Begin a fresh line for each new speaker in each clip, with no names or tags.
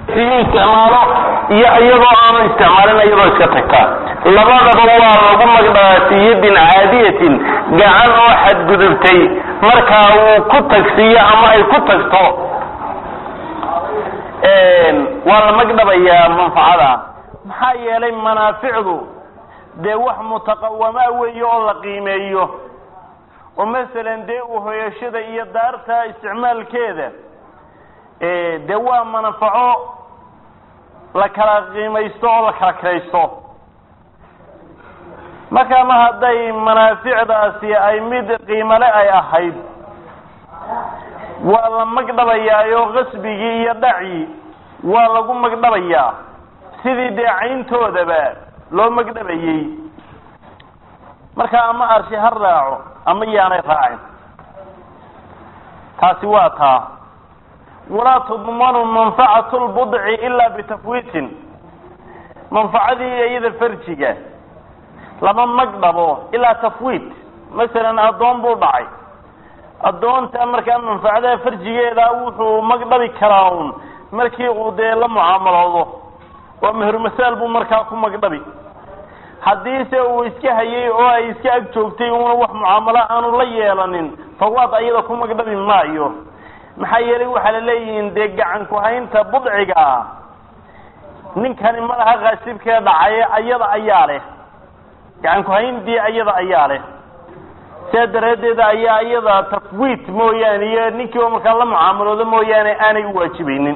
isticmaalo iyo iyadoo aanu isticmaalin iyadoo iska tagtaa labadaba waa lagu magdhabaa fi yadin caadiyatin gacan oo xadgudubtay markaa uu ku tagsiiyo ama ay ku tagto waa la magdhabayaa manfacada maxaa yeelay manaaficdu dee wax mutaqawamaa weeye oo la qiimeeyo oo masalan dee uhoyashada iyo daarta isticmaalkeeda dee waa manfaco la kala qiimaysto oo la kala kiraysto marka ma hadday manaaficdaasi ay mid qiimale ay ahayd waa la magdhabayaayo qasbigii iyo dhacii waa lagu magdhabayaa sidii dee cayntoodaba loo magdhabayey marka ama arshi ha raaco ama yaanay raacin taasi waa taa walaa tudmanu manfacatu lbudci ilaa bitafwiitin manfacadii iyada farjiga lama magdhabo ilaa tafwiit masalan addoon buu dhacay addoonta markaa manfacadaha farjigeeda wuxuu magdhabi karaa un markii uu dee la mucaamaloodo oo mehermasaal buu markaa ku magdhabi haddiise uu iska hayay oo ay iska ag joogtay uuna wax mucaamalo aanu la yeelanin fawaad ayada ku magdhabi maayo maxaa yeelay waxaa la leeyihiin dee gacan ku-haynta budciga ninkani malaha kaasibkee dhacaye ayada ayaa leh gacan ku-hayntii ayada ayaa leh sidaa daraaddeed ayaa iyada tafwiit mooyaane iyo ninkii oo markaa la mucaamaloodo mooyaane aanay u waajibaynin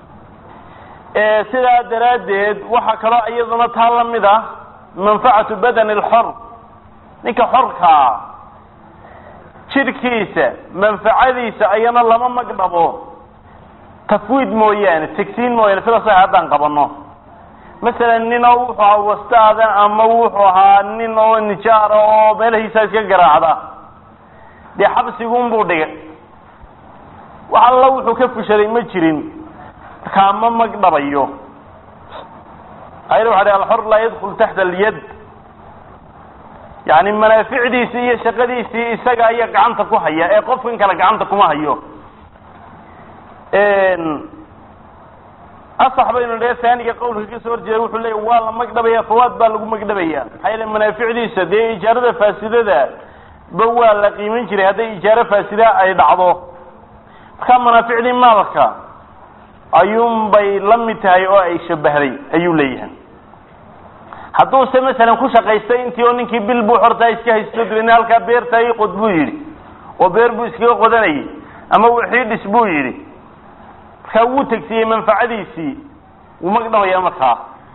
sidaa daraaddeed waxaa kaloo iyaduna taa la mid ah manfacatu badani alxor ninka xorkaa jidhkiisa manfacadiisa ayana lama magdhabo tafwiid mooyaane tegsiin mooyaane sida sax haddaan qabano masalan nin oo wuxuu ahaa wastaada ama wuxuu ahaa nin oo nijaara oo meelahiisa iska garaacda dee xabsigunbuu dhigay wax alla wuxuu ka fushaday ma jirin markaa ma magdhabayo ayr waxa alxor laa yadkul taxta alyad yani manaaficdiisii iyo shaqadiisii isaga ayaa gacanta ku haya ee qofkan kale gacanta kuma hayo asax baynu dhe saaniga qawlka kasoo horjeeda wuxuu leeya waa la magdhabaya fawaad baa lagu magdhabaya maxaa yeele manaaficdiisa dee ijaarada faasidada ba waa la qiiman jiray hadday ijaaro faasida ay dhacdo markaa manaaficdii maalka ayuun bay la mid tahay oo ay shabahday ayuu leeyahay hadduuse masalan ku shaqaystay intii oo ninkii bil buu xortaa iska haysto dabeedna halkaa beerta ii qod buu yidhi oo beer buu iskaga qodanayay ama wixii dhis buu yidhi markaa wuu tegsiyey manfacadiisii wuu magdhabaya markaa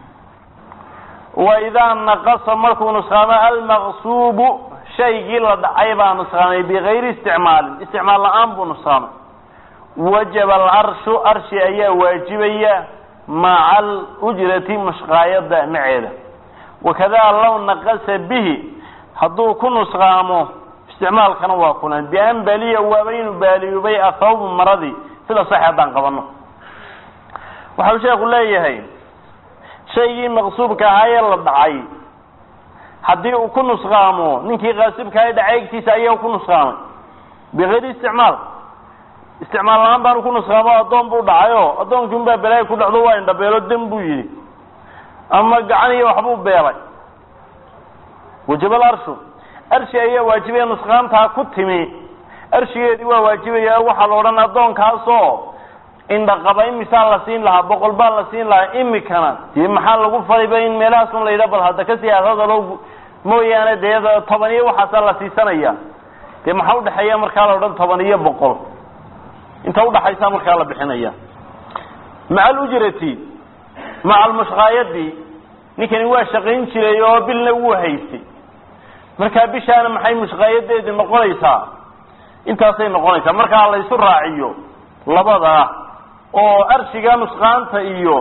wa idaa naqasa markuu nusqaamo almaqsuubu shaygii la dhacay baa nusqaamay bigayri isticmaalin isticmaal la-aan buu nusqaamay wajaba alarshu arshi ayaa waajibaya maca alujrati mashqaayada maceeda wakadaa law naqasa bihi hadduu ku nusqaamo isticmaalkana waa kulan bian baliya waaba inuu baaliyubay athawbu maradii sida sax haddaan qabano waxau sheeku leeyahay shaygii maqsuubka ahaa ee la dhacay haddii uu ku nusqaamo ninkii kaasibkaha dhacay egtiisa ayaa ku nusqaamay bigayri isticmaal isticmaal la-aan baanu ku nusqaamo addoon buu dhacayo addoonkii un baa balaayo ku dhacdo waa indhabeelo dem buu yidhi ama gacan iyo waxbuu beelay wajabal arshu arshi ayaa waajibaya nusqaantaa ku timi arshigeedii waa waajibaya waxaa la odhan addoonkaasoo indhaqaba imisaa la siin lahaa boqol baa la siin lahaa imikana dee maxaa lagu faliba in meelahaasun la yidha bal hadda kasii hadalo mooyaane dee toban iyo waxaasaa la siisanaya dee maxaa udhexeeya markaa la odhan toban iyo boqol inta udhaxaysa markaa la bixinaya maca alujrati maca almushqaayadi ninkani waa shaqayn jiray oo bilna wuu haystay markaa bishaana maxay mushqaayadeedi noqonaysaa intaasay noqonaysaa markaa la isu raaciyo labada oo arshiga nusqaanta iyo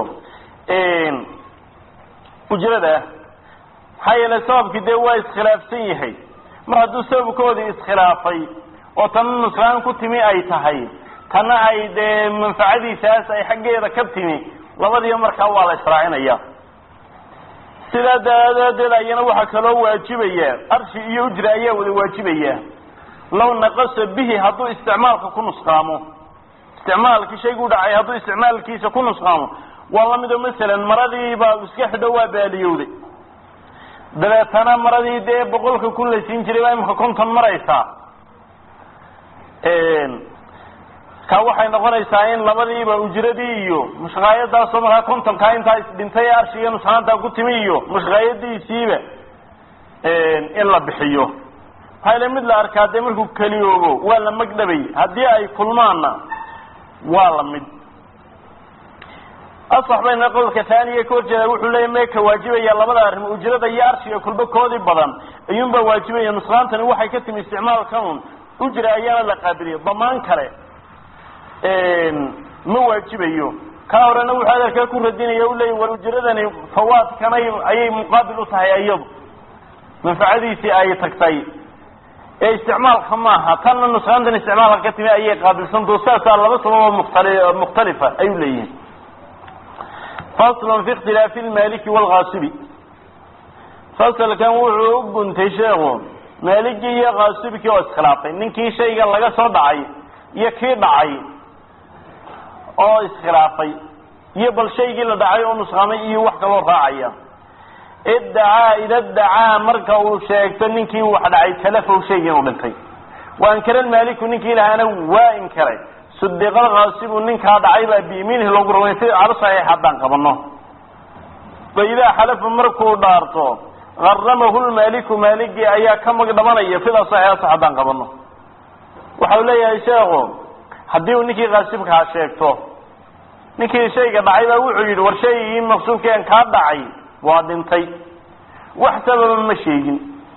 ujrada maxaa yeelay sababkii dee waa iskhilaafsan yahay mar hadduu sababkoodii iskhilaafay oo tana nusqaan ku timi ay tahay tana ay dee manfacadiisaas ay xaggeeda ka timi labadiiba markaa waa la israacinaya sidaa daraadeed ayana waxaa kaloo waajibaya arshi iyo ujra ayaa wada waajibaya law naqasa bihi hadduu isticmaalka ku nusqaamo isticmaalkii shaygu dhacay hadduu isticmaalkiisa ku nusqaamo waa la mid oo masalan maradiibaa iska xidho waa baaliyowday dabeetana maradii dee boqolka kun la siin jiray baa imika konton maraysaa ka waxay noqonaysaa in labadiiba ujradii iyo mushqaayadaasoo markaa kontonkaa intaa isdhintay ee arshiga nusxaantaa ku timi iyo mushqaayadiisiiba in la bixiyo maxaa ile mid la arkaa dee markuu keliyoobo waa la magdhabay haddii ay kulmaanna waa la mid asax bayna qowlka taaniya ka horjeeda wuxuu leeya mee ka waajibaya labada arrim ujrada iyo arshiga kulba koodii badan ayuunbaa waajibaya nusqaantani waxay ka timi isticmaalkan un ujra ayaana la qaabiliya damaan kale ma waajibayo ka horena wuxuu adeerkaa ku radinaya u leeya war ujradani fawaadkanay ayay muqaabil u tahay iyadu manfacadiisii ay tagtay ee isticmaalka maaha tanna nusqaantan isticmaalka ka timi ayay qaabilsantao saasaa laba sababoo muktali mukhtalifa ayuu leeyihin fasl fi اkhtilaafi اlmaliki wاlkaasibi fasalkan wuxuu u guntay sheekhu maaligii iyo kaasibkii oo iskhilaafay ninkii shayga laga soo dhacay iyo kii dhacay oo iskhilaafay iyo bal shaygii la dhacay oo nusqaamay iyo wax kaloo raacaya iddacaa ida dacaa marka uu sheegto ninkii wax dhacay talafow shaygii inuu dhintay wa ankara maaliku ninkii lahaana waa inkaray sudiqal kaasibu ninkaa dhacay baa biyamiinihi loogu rumay si calo saxiix haddaan qabano fa idaa xalafa markuu dhaarto garamahu lmaaliku maaligii ayaa ka magdhabanaya fida saxiixasa haddaan qabano waxau leeyahay sheekhu haddii uu ninkii kaasibkaa sheegto ninkii shayga dhacay baa wuxuu yidhi war shaygii maqsuubkeen kaa dhacay waa dhintay wax sababa ma sheegin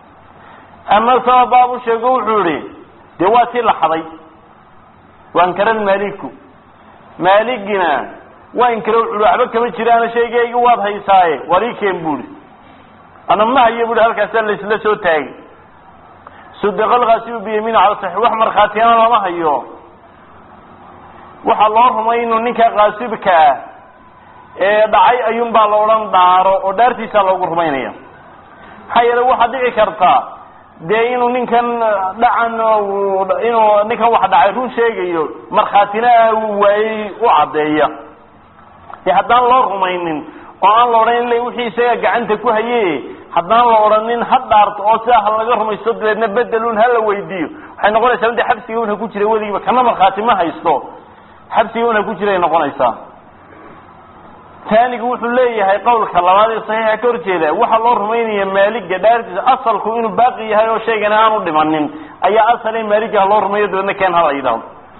ama sababaabu sheego wuxuu yihi dee waa tii la xaday waa inkara maaliku maaligina waa inkara wuxu waxba kama jiraana shaygaygi waad haysaaye war ii keen buuri ana ma hayo buui halkaasaa laisla soo taagay sudiqalkaasibu biyamiin cala saxiix wax markhaatiyana lama hayo waxaa loo rumay inuu ninka kaasibka ah ee dhacay ayuun baa la odhan dhaaro oo dhaartiisaa loogu rumaynaya maxaa yeele waxaa dhici karta dee inuu ninkan dhacan inuu ninkan wax dhacay run sheegayo markhaatina uu waayey u caddeeya dee haddaan loo rumaynin oo aan la odhan ila wixii isaga gacanta ku haye haddaan la odhanin ha dhaarto oo sidaa ha laga rumaysto dabeedna bedelun ha la weydiiyo waxay noqonaysaa mid xabsiga una ku jira weligiiba kana markhaati ma haysto xabsiga una ku jiray noqonaysaa taanigu wuxuu leeyahay qowlka labaad ee saxiixa ka horjeeda waxaa loo rumaynaya maaliga dhaartiisa asalku inuu baaqi yahay oo shaygana aanu dhimanin ayaa asal in maaligaha loo rumeeyo dabeedna keen hala yidhaahdo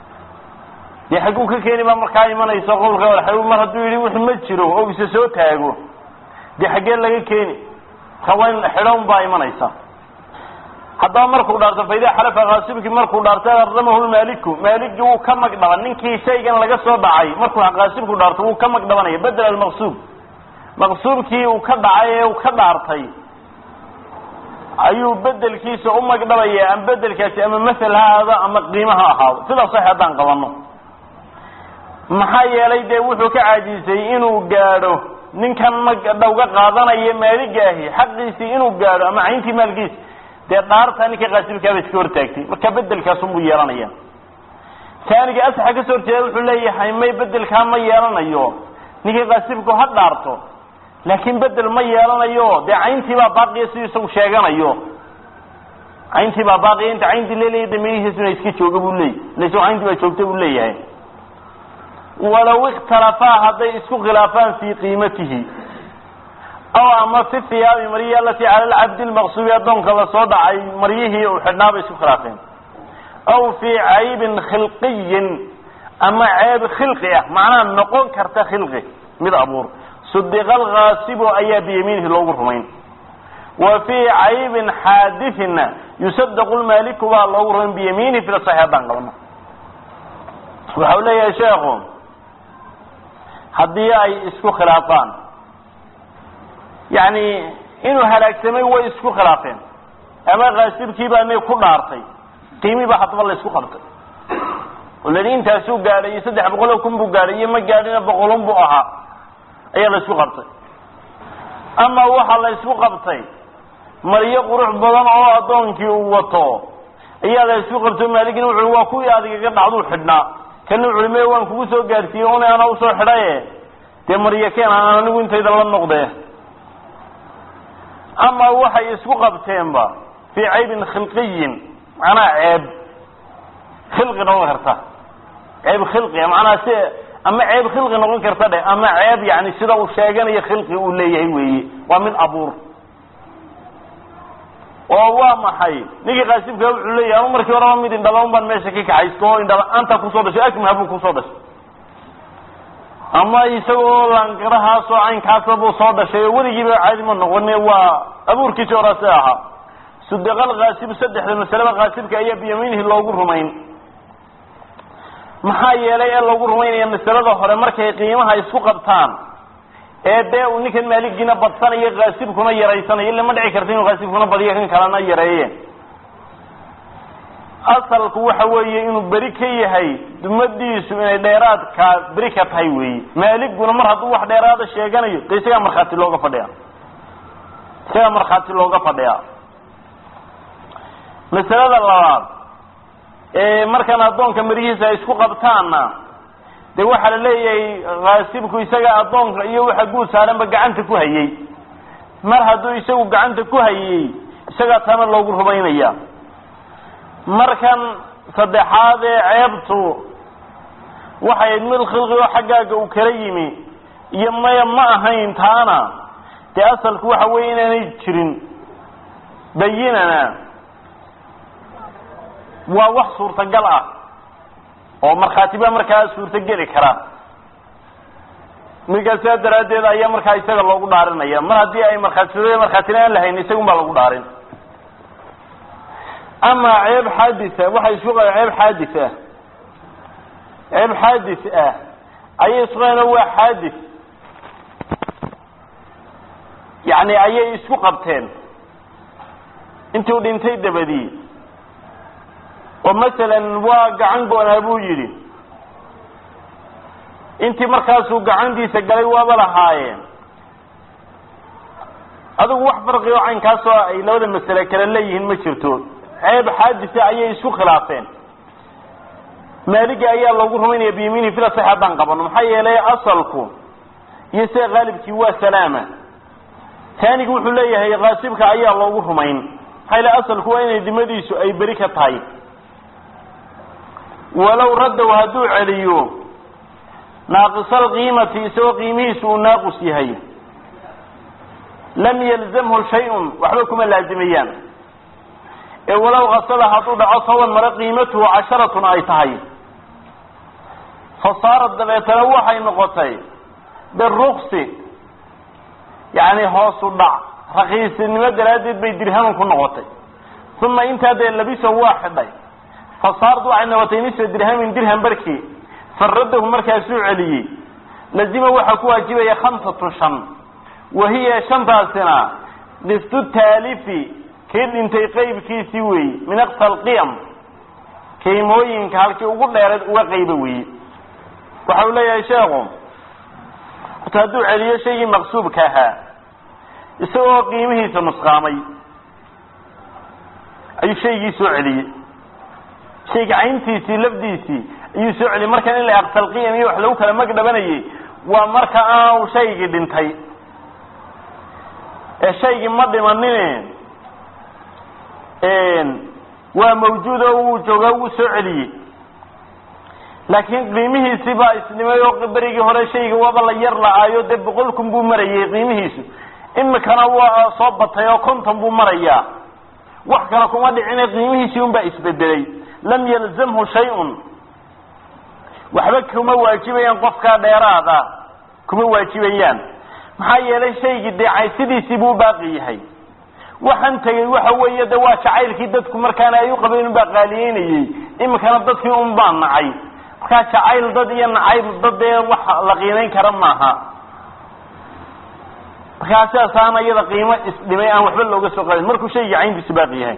dee xagguu ka keeni baa markaa imanaysa qowlka mar hadduu yidhi wix ma jiro oo isa soo taago dee xaggee laga keeni rawayn xidhown baa imanaysa haddaba markuu dhaarto faidaa xalafa kaasibkii markuu dhaarto garamahu lmaaliku maaligii wuu ka magdhaban ninkii shaygan laga soo dhacay markuu kaasibku dhaarto wuu ka magdhabanaya bedel almaqsuub maqsuubkii uu ka dhacay ee uu ka dhaartay ayuu bedelkiisa u magdhabaya ama bedelkaasi ama masel ha ahaado ama qiimo ha ahaado sidaa sax haddaan qabano maxaa yeelay dee wuxuu ka caajisay inuu gaadho ninkan magdhowga qaadanaya maaligaahi xaqiisii inuu gaadho ama cayntii maalkiisa dee dhaarta ninka kaasibkaaba iska hortaagtay marka bedelkaasunbuu yeelanaya taaniga asaxa kasoo horjeeda wuxuu leeyahay may bedelkaa ma yeelanayo ninkii kaasibku ha dhaarto laakiin bedel ma yeelanayo dee cayntii baa baaqiya siduu isagu sheeganayo cayntii baa baaqiya inta cayntii leleeya damirihiisuna iska jooga buu leeyay ila isagu cayntii baa joogta buu leeyahay walow ikhtalafaa hadday isku khilaafaan fii qiimatihi aw ama fi hiyaabi maryihi alatii cala lcabdi lmaqsuubi addoonka lasoo dhacay maryihii uu xidhnaa bay isku khilaafeen aw fii caybin khilqiyin ama ceeb khilqi ah macnaha noqon karta khilqi mid abuur sudiqa alkaasibu ayaa biyamiinihi loogu rumayn wa fii caybin xaadithina yusadaqu lmaaliku baa loogu rumayn biyamiinihi fil saxi haddaan qabano waxa u leeyahay sheekhu haddii ay isku khilaafaan yani inuu halaagsamay way isku khilaafeen ama kaasibkii baa na ku dhaartay qiimii baa haddaba la isku qabtay oo ladi intaasuu gaadhay iyo saddex boqoloo kun buu gaadhay iyo ma gaadhina boqolun buu ahaa ayaa la isku qabtay ama waxaa la isku qabtay maryo qurux badan oo addoonkii uu wato ayaa la isku qabtay maaligina wuxu waa kuwii adigaga dhacduu xidhnaa kana wuxu me waan kugu soo gaadhsiiyey una ana usoo xidhaye dee maryakeen aan anigu intayda la noqdee ama waxay isku qabteenba fii caybin khilqiyin macnaha ceeb khilqi noqon karta ceeb khilqiga macnaha si ama ceeb khilqi noqon karta dheh ama ceeb yani sida uu sheeganayo khilqi uu leeyahay weeye waa mid abuur oo waa maxay ninkii qaasibka wuxuu leeyahay ama markii horeba mid indhala baan meesha ka kaxaysto oo indhala-aanta kusoo dhashay akmaha buu kusoo dhashay ama isagoo laangarahaasoo caynkaasa buu soo dhashay oo weligiiba caadi ma noqone waa abuurkiisi horase ahaa sudeqal kaasib saddexda masaleba kaasibka ayaa biyamiinihi loogu rumayn maxaa yeelay ee loogu rumaynaya masalada hore markay qiimaha isku qabtaan ee dee uu ninkan maaligiina badsanayo kaasibkuna yaraysanayo illa ma dhici karta inuu kaasibkuna badiyo kan kalena yareeye asalku waxa weeye inuu beri ka yahay dumadiisu inay dheeraadka beri ka tahay weeye maaliguna mar hadduu wax dheeraada sheeganayo de isagaa markhaati looga fadhiya isagaa markhaati looga fadhiyaa masalada labaad ee markaan addoonka marihiisa ay isku qabtaanna de waxaa la leeyahay kaasibku isaga addoonka iyo waxa guud saaranba gacanta ku hayey mar hadduu isagu gacanta ku hayey isagaa taana loogu rumaynaya markan saddexaad ee ceebtu waxay ayd mid khilqi oo xaggaaga uu kala yimi iyo maya ma ahayn taana dee asalku waxa weeye inaanay jirin bayinana waa wax suurtagal ah oo markhaatiba markaa suurtogeli kara minkaa sidaa daraaddeed ayaa markaa isaga loogu dhaarinaya mar haddii ay markhaati markhaatina aan lahayn isagun baa lagu dhaarin ama ceeb xaaditha waxay isku qa ceeb xaadith ah ceeb xaadith ah ayay isku qaeen waa xaadith yacni ayay isku qabteen intuu dhintay dabadii oo masalan waa gacan goonaa buu yidhi intii markaasuu gacantiisa galay waaba lahaayeen adigu wax farqi oo caynkaasoo ay labada masale kale leeyihiin ma jirto ceeb xaadisa ayay isku khilaafeen maaligi ayaa loogu rumaynaya biyamiini fila sax haddaan qabano maxaa yeelay asalku iyo sida qaalibkii waa salaama taanigi wuxuu leeyahay kaasibka ayaa loogu rumayn maxaa yeele asalku waa inay dimadiisu ay beri ka tahay walow raddow hadduu celiyo naaqisal qiimati isagoo qiimihiisu uu naaqus yahay lam yalzamhu shay-un waxba kuma laazimayaan ee walow kasada hadduu dhaco sawan mare qiimatuhu casharatun ay tahay fa saarad dabeetana waxay noqotay biruksi yacni hoosu dhac rakiisinimo daraaddeed bay dirhaman ku noqotay uma intaa dee labiso waa xidhay fa saarad waxay noqotay nisfa dirhamin dirham barkii faradahu markaasuu celiyey lazima waxaa ku waajibaya khamsatun shan wahiya shantaasina qiftu taalifi kii dhintay qaybkiisii weeye min aqsa alqiyam qiimooyinka halkii ugu dheereed uga qayba weeye waxa uu leeyahay sheekhu horta hadduu celiyo shaygii maqsuubka ahaa isagoo qiimihiisa nusqaamay ayuu shaygii soo celiyey shayga cayntiisii lafdiisii ayuu soo celiyey markan in la aqsalqiyam iyo wax lagu kala mag dhabanayay waa marka aanu shaygii dhintay ee shaygii ma dhimanine waa mawjuud oo wuu joogaa wuu soo celiyey laakiin qiimihiisii baa isdhimay oo berigii hore shayga waaba la yar la-aayo dee boqol kun buu marayay qiimihiisu imikana waa soo batay oo konton buu marayaa wax kale kuma dhicine qiimihiisii un baa isbedelay lam yalzamhu shay-un waxba kuma waajibayaan qofkaa dheeraada kuma waajibayaan maxaa yeelay shaygii dee sidiisii buu baaqi yahay waxaan tegey waxa weeye de waa jacaylkii dadku markaana ay u qabeen unbaa qaaliyeynayey imikana dadkii un baa nacay markaa jacayl dad iyo nacayb dad dee wax la qiimayn kara maaha markaa sidaasaana iyada qiimo isdhimay aan waxba looga soo qaadin markuu shaygii cayntiisu baaqi yahay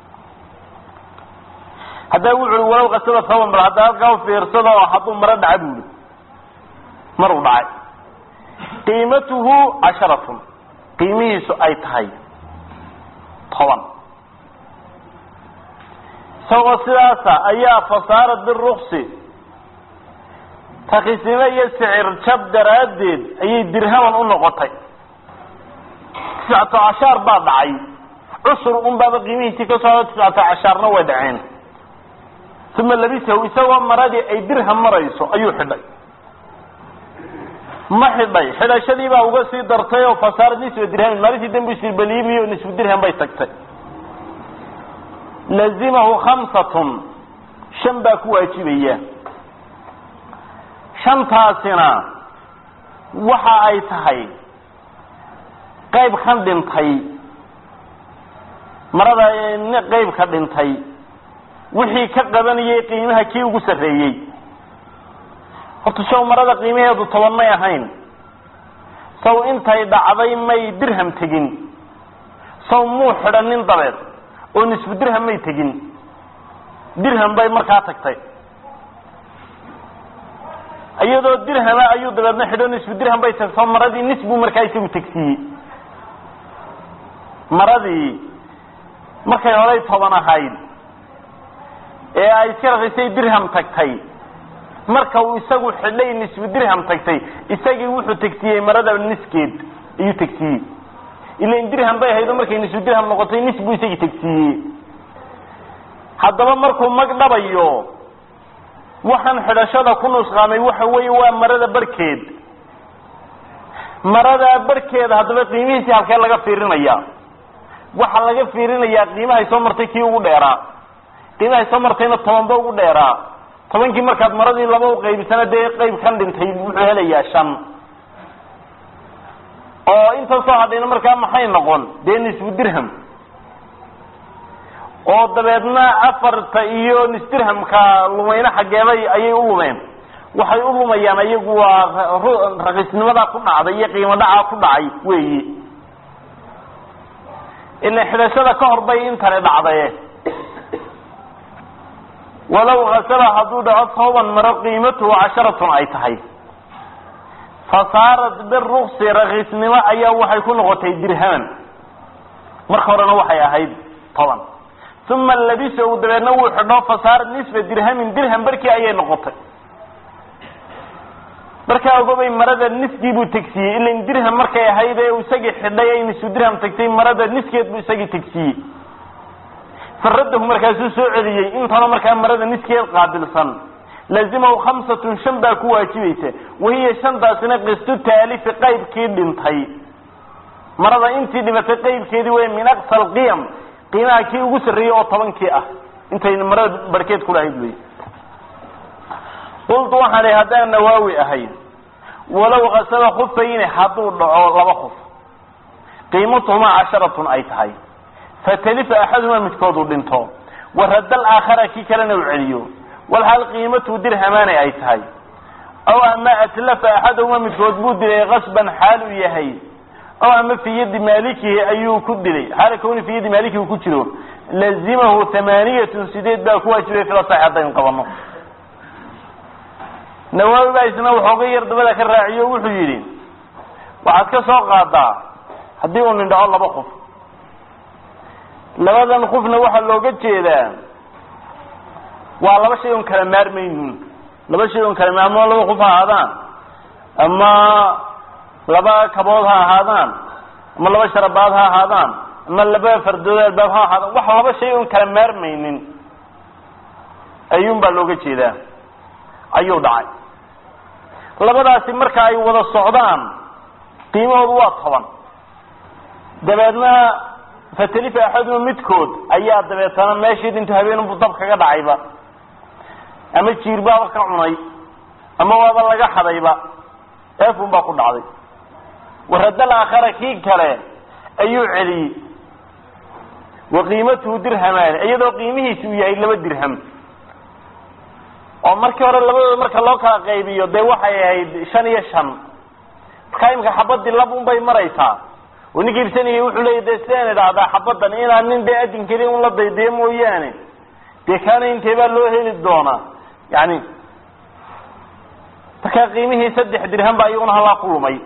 haddaba wuxu ui walow qasada saban bal hadda halkaa u fiirsado oo hadduu maro dhaca bu ihi maruu dhacay qiimatuhu casharatun qiimihiisu ay tahay toban isagoo sidaasa ayaa fasaarad biruksi rakiisnimo iyo sicir jab daraaddeed ayay dirhaman u noqotay tiscato cashaar baa dhacay cusur un baaba qiimihiisii ka soo tiscato cashaarna way dhaceen uma labisahu isagoo maradii ay dirham marayso ayuu xidhay ma xidhay xidhashadii baa uga sii dartay oo fasaarad nisba dirhamin maalintii dambu isbaliimiyo nisfu dirham bay tagtay lazimahu khamsatun shan baa ku waajibaya shantaasina waxa ay tahay qayb kan dhintay marada qayb ka dhintay wixii ka qabanayay qiimaha kii ugu sarreeyey horta saw marada qiimaheedu toban may ahayn saw intay dhacday may dirham tegin saw muu xidhanin dabeed oo nisfu dirham may tegin dirham bay markaa tagtay iyadoo dirhama ayuu dabeedna xidho nisfu dirham bay tagto maradii nis buu markaa isagu tegsiiyey maradii markay horay toban ahayd ee ay iska raqiisay dirham tagtay marka uu isagu xidhay nisfu dirham tagtay isagii wuxuu tegsiiyey marada niskeed ayuu tegsiiyey ilan dirham bay ahayd oo markay nisfu dirham noqotay nis buu isagii tegsiiyey haddaba markuu mag dhabayo waxaan xidhashada ku nusqaamay waxa weeye waa marada barhkeed maradaa barhkeeda haddaba qiimihiisii halkee laga fiirinaya waxaa laga fiirinayaa qiimahay soo martay kii ugu dheeraa qiimahay soo martayna tobanba ugu dheeraa tobankii markaad maradii laba u qaybisana dee qayb kan dhintay wuxuu helayaa shan oo inta soo hadhayna markaa maxay noqon dee nisfu dirham oo dabeedna afarta iyo nisdirhamka lumayna xaggeebay ayay u lumeen waxay u lumayaan iyagu waa raqiisnimadaa ku dhacday iyo qiimo dhacaa ku dhacay weyi ila xidhashada ka hor bay intani dhacdaye walow hasaba hadduu dhaco tooban maro qiimatuhu casharatun ay tahay fasaarat biruksi rakiisnimo ayaa waxay ku noqotay dirhaman marka horena waxay ahayd toban uma labisahu dabeedna wuu xidho fasaarat nisfa dirhamin dirham barkii ayay noqotay markaa ogobay marada niskii buu tegsiiyey ilan dirham markay ahayd ee isagii xidhay ay nisfu dirham tagtay marada niskeed buu isagii tegsiiyey faradahu markaasuu soo celiyey intana markaa marada niskeed qaabilsan laazimahu khamsatun shan baa ku waajibaysa wahiya shantaasina qistu taalifi qaybkii dhintay marada intii dhimatay qaybkeedii wey min aqsa alqiyam qiimaha kii ugu sarreeyey oo tobankii ah intay marada barhkeed ku lahayd wey qultu waxaan ihi haddaan nawaawi ahayn walow kasaba khufayni hadduu dhaco laba khuf qiimatuhumaa casharatun ay tahay fatalifa axadumaa midkood uu dhinto waradda alaakhara kii kalena uu celiyo walhal qiimatuhu dirhamaani ay tahay aw ama atlafa axadahumaa midkood buu dilay qasban xaal uu yahay aw ama fii yadi maalikihi ayuu ku dilay xaala kawni fii yadi maalikihi uu ku jiro lazimahu tamaaniyatun sideed baa ku waajibay fila sax haddaynu qabano nawaawi baa isna waxooga yar dabada ka raaciyo wuxuu yidhi waxaad ka soo qaadaa haddii uu nin dhaco laba qof labadan qofna waxaa looga jeedaa waa laba shay oon kala maarmaynin laba shay oon kala ma ama laba qof ha ahaadaan ama laba kabood ha ahaadaan ama laba sharabaad ha ahaadaan ama laba fardood albaab ha ahaadaan wax laba shay oon kala maarmaynin ayuun baa looga jeedaa ayuu dhacay labadaasi marka ay wada socdaan qiimahoodu waa toban dabeedna fatalifa axaduma midkood ayaa dabeetana meeshii dhinto habeenunbu dab kaga dhacayba ama jiirbaaba ka cunay ama waaba laga xadayba eefun baa ku dhacday waradal aakhara kii kale ayuu celiyey wa qiimatuhu dirhamaani iyadoo qiimihiisi uu yahay laba dirham oo markii hore labadooda marka loo kala qaybiyo dee waxay ahayd shan iyo shan markaa imika xabadii lab un bay maraysaa oo ninka ibsanayay wuxuu leeya dee sidaan idhaahdaa xabadan inaan nin dee adin keliya un la daydayo mooyaane dee kaana intee baa loo heli doonaa yani markaa qiimihii saddex dirham baa iyaguna halaa ku lumay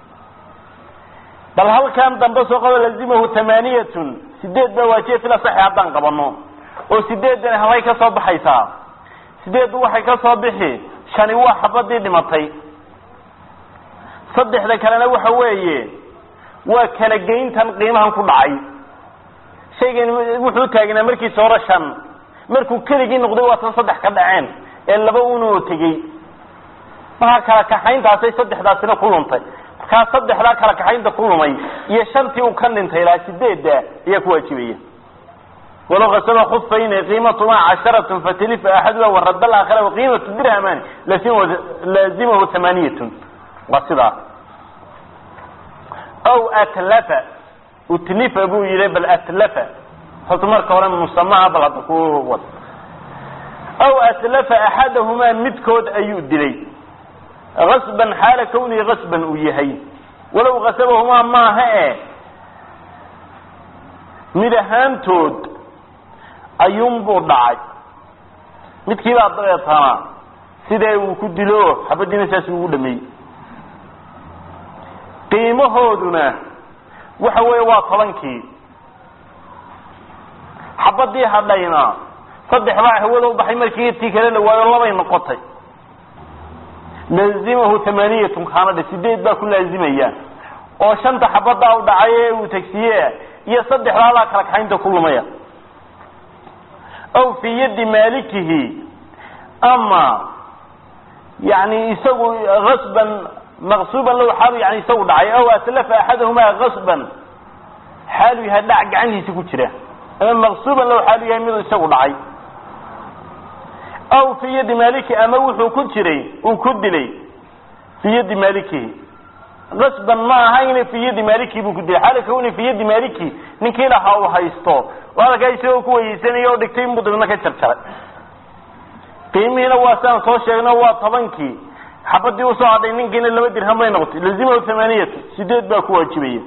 bal halkan dambe soo qabo lazimahu tamaaniyatun sideed baa waajiya fila saxi haddaan qabano oo sideedan halay ka soo baxaysaa sideeddu waxay ka soo bixi shani waa xabadii dhimatay saddexda kalena waxa weeye waa kala geyntan qiimahan ku dhacay shaygan wuxuu taagnaa markiisa hore shan markuu keligii noqday waa tan saddex ka dhaceen ee laba unoo tegey markaa kala kaxayntaasay saddexdaasina ku luntay markaa saddexdaa kala kaxaynta ku lumay iyo shantii uu ka dhintay ilaa sideedda ayaa ku waajibaya walow kasaba khufayni qiimatumaa casharatun fatalifa axaduha warada alaakhira waqiimatu dirhamani laazimahu thamaniyatun waa sidaa aw atlafa utlifa buu yihi bal atlafa horta marka hore musamaha bal hadda ku wad aw atlafa axadahumaa midkood ayuu dilay gasban xaala kawnihi gasban uu yahay walow kasabahumaa maaha e mid ahaantood ayuunbuu dhacay midkii baa dabeetana sidee uu ku dilo xabadiina saas ugu dhameeyey qiimahooduna waxa weeye waa tobankii xabadii hadhayna saddex baa hawada ubaxay markii tii kale la waayo labay noqotay laazimahu thamaniyatun kaanadhe sideed baa ku laazimaya oo shanta xabadaa u dhacay ee uu tegsiye iyo saddexdaadaa kala kaxaynta ku lumaya aw fii yadi maalikihi ama yani isagu asban maqsuban low xaalu yani isagu dhacay aw atlafa axadahumaa gasban xaalu yahay dhac gacantiisa ku jira ama maqsuban low xaalu yahay miduu isagu dhacay aw fii yadi maliki ama wuxuu ku jiray uu ku dilay fii yadi malikihi gasban ma ahayne fii yadi maliki buu ku dilay xaala kawni fii yadi maliki ninkii lahaa uu haysto oo halkaa isagoo ku weyeysanaya oo dhigtay inbuu dabadna ka jarjaray qiimihiina waa siaan soo sheegno waa tobankii xabadii usoo hadhay ninkiina laba dirham bay noqotay lazimahu thamaniyatu sideed baa ku waajibaya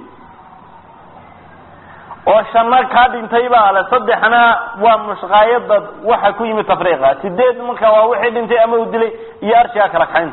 oo shanna kaa dhintay baa le saddexna waa mushqaayada waxa ku yimid tafriiqa sideed marka waa wixii dhintay ama uu dilay iyo arshigaa kala kaxaynta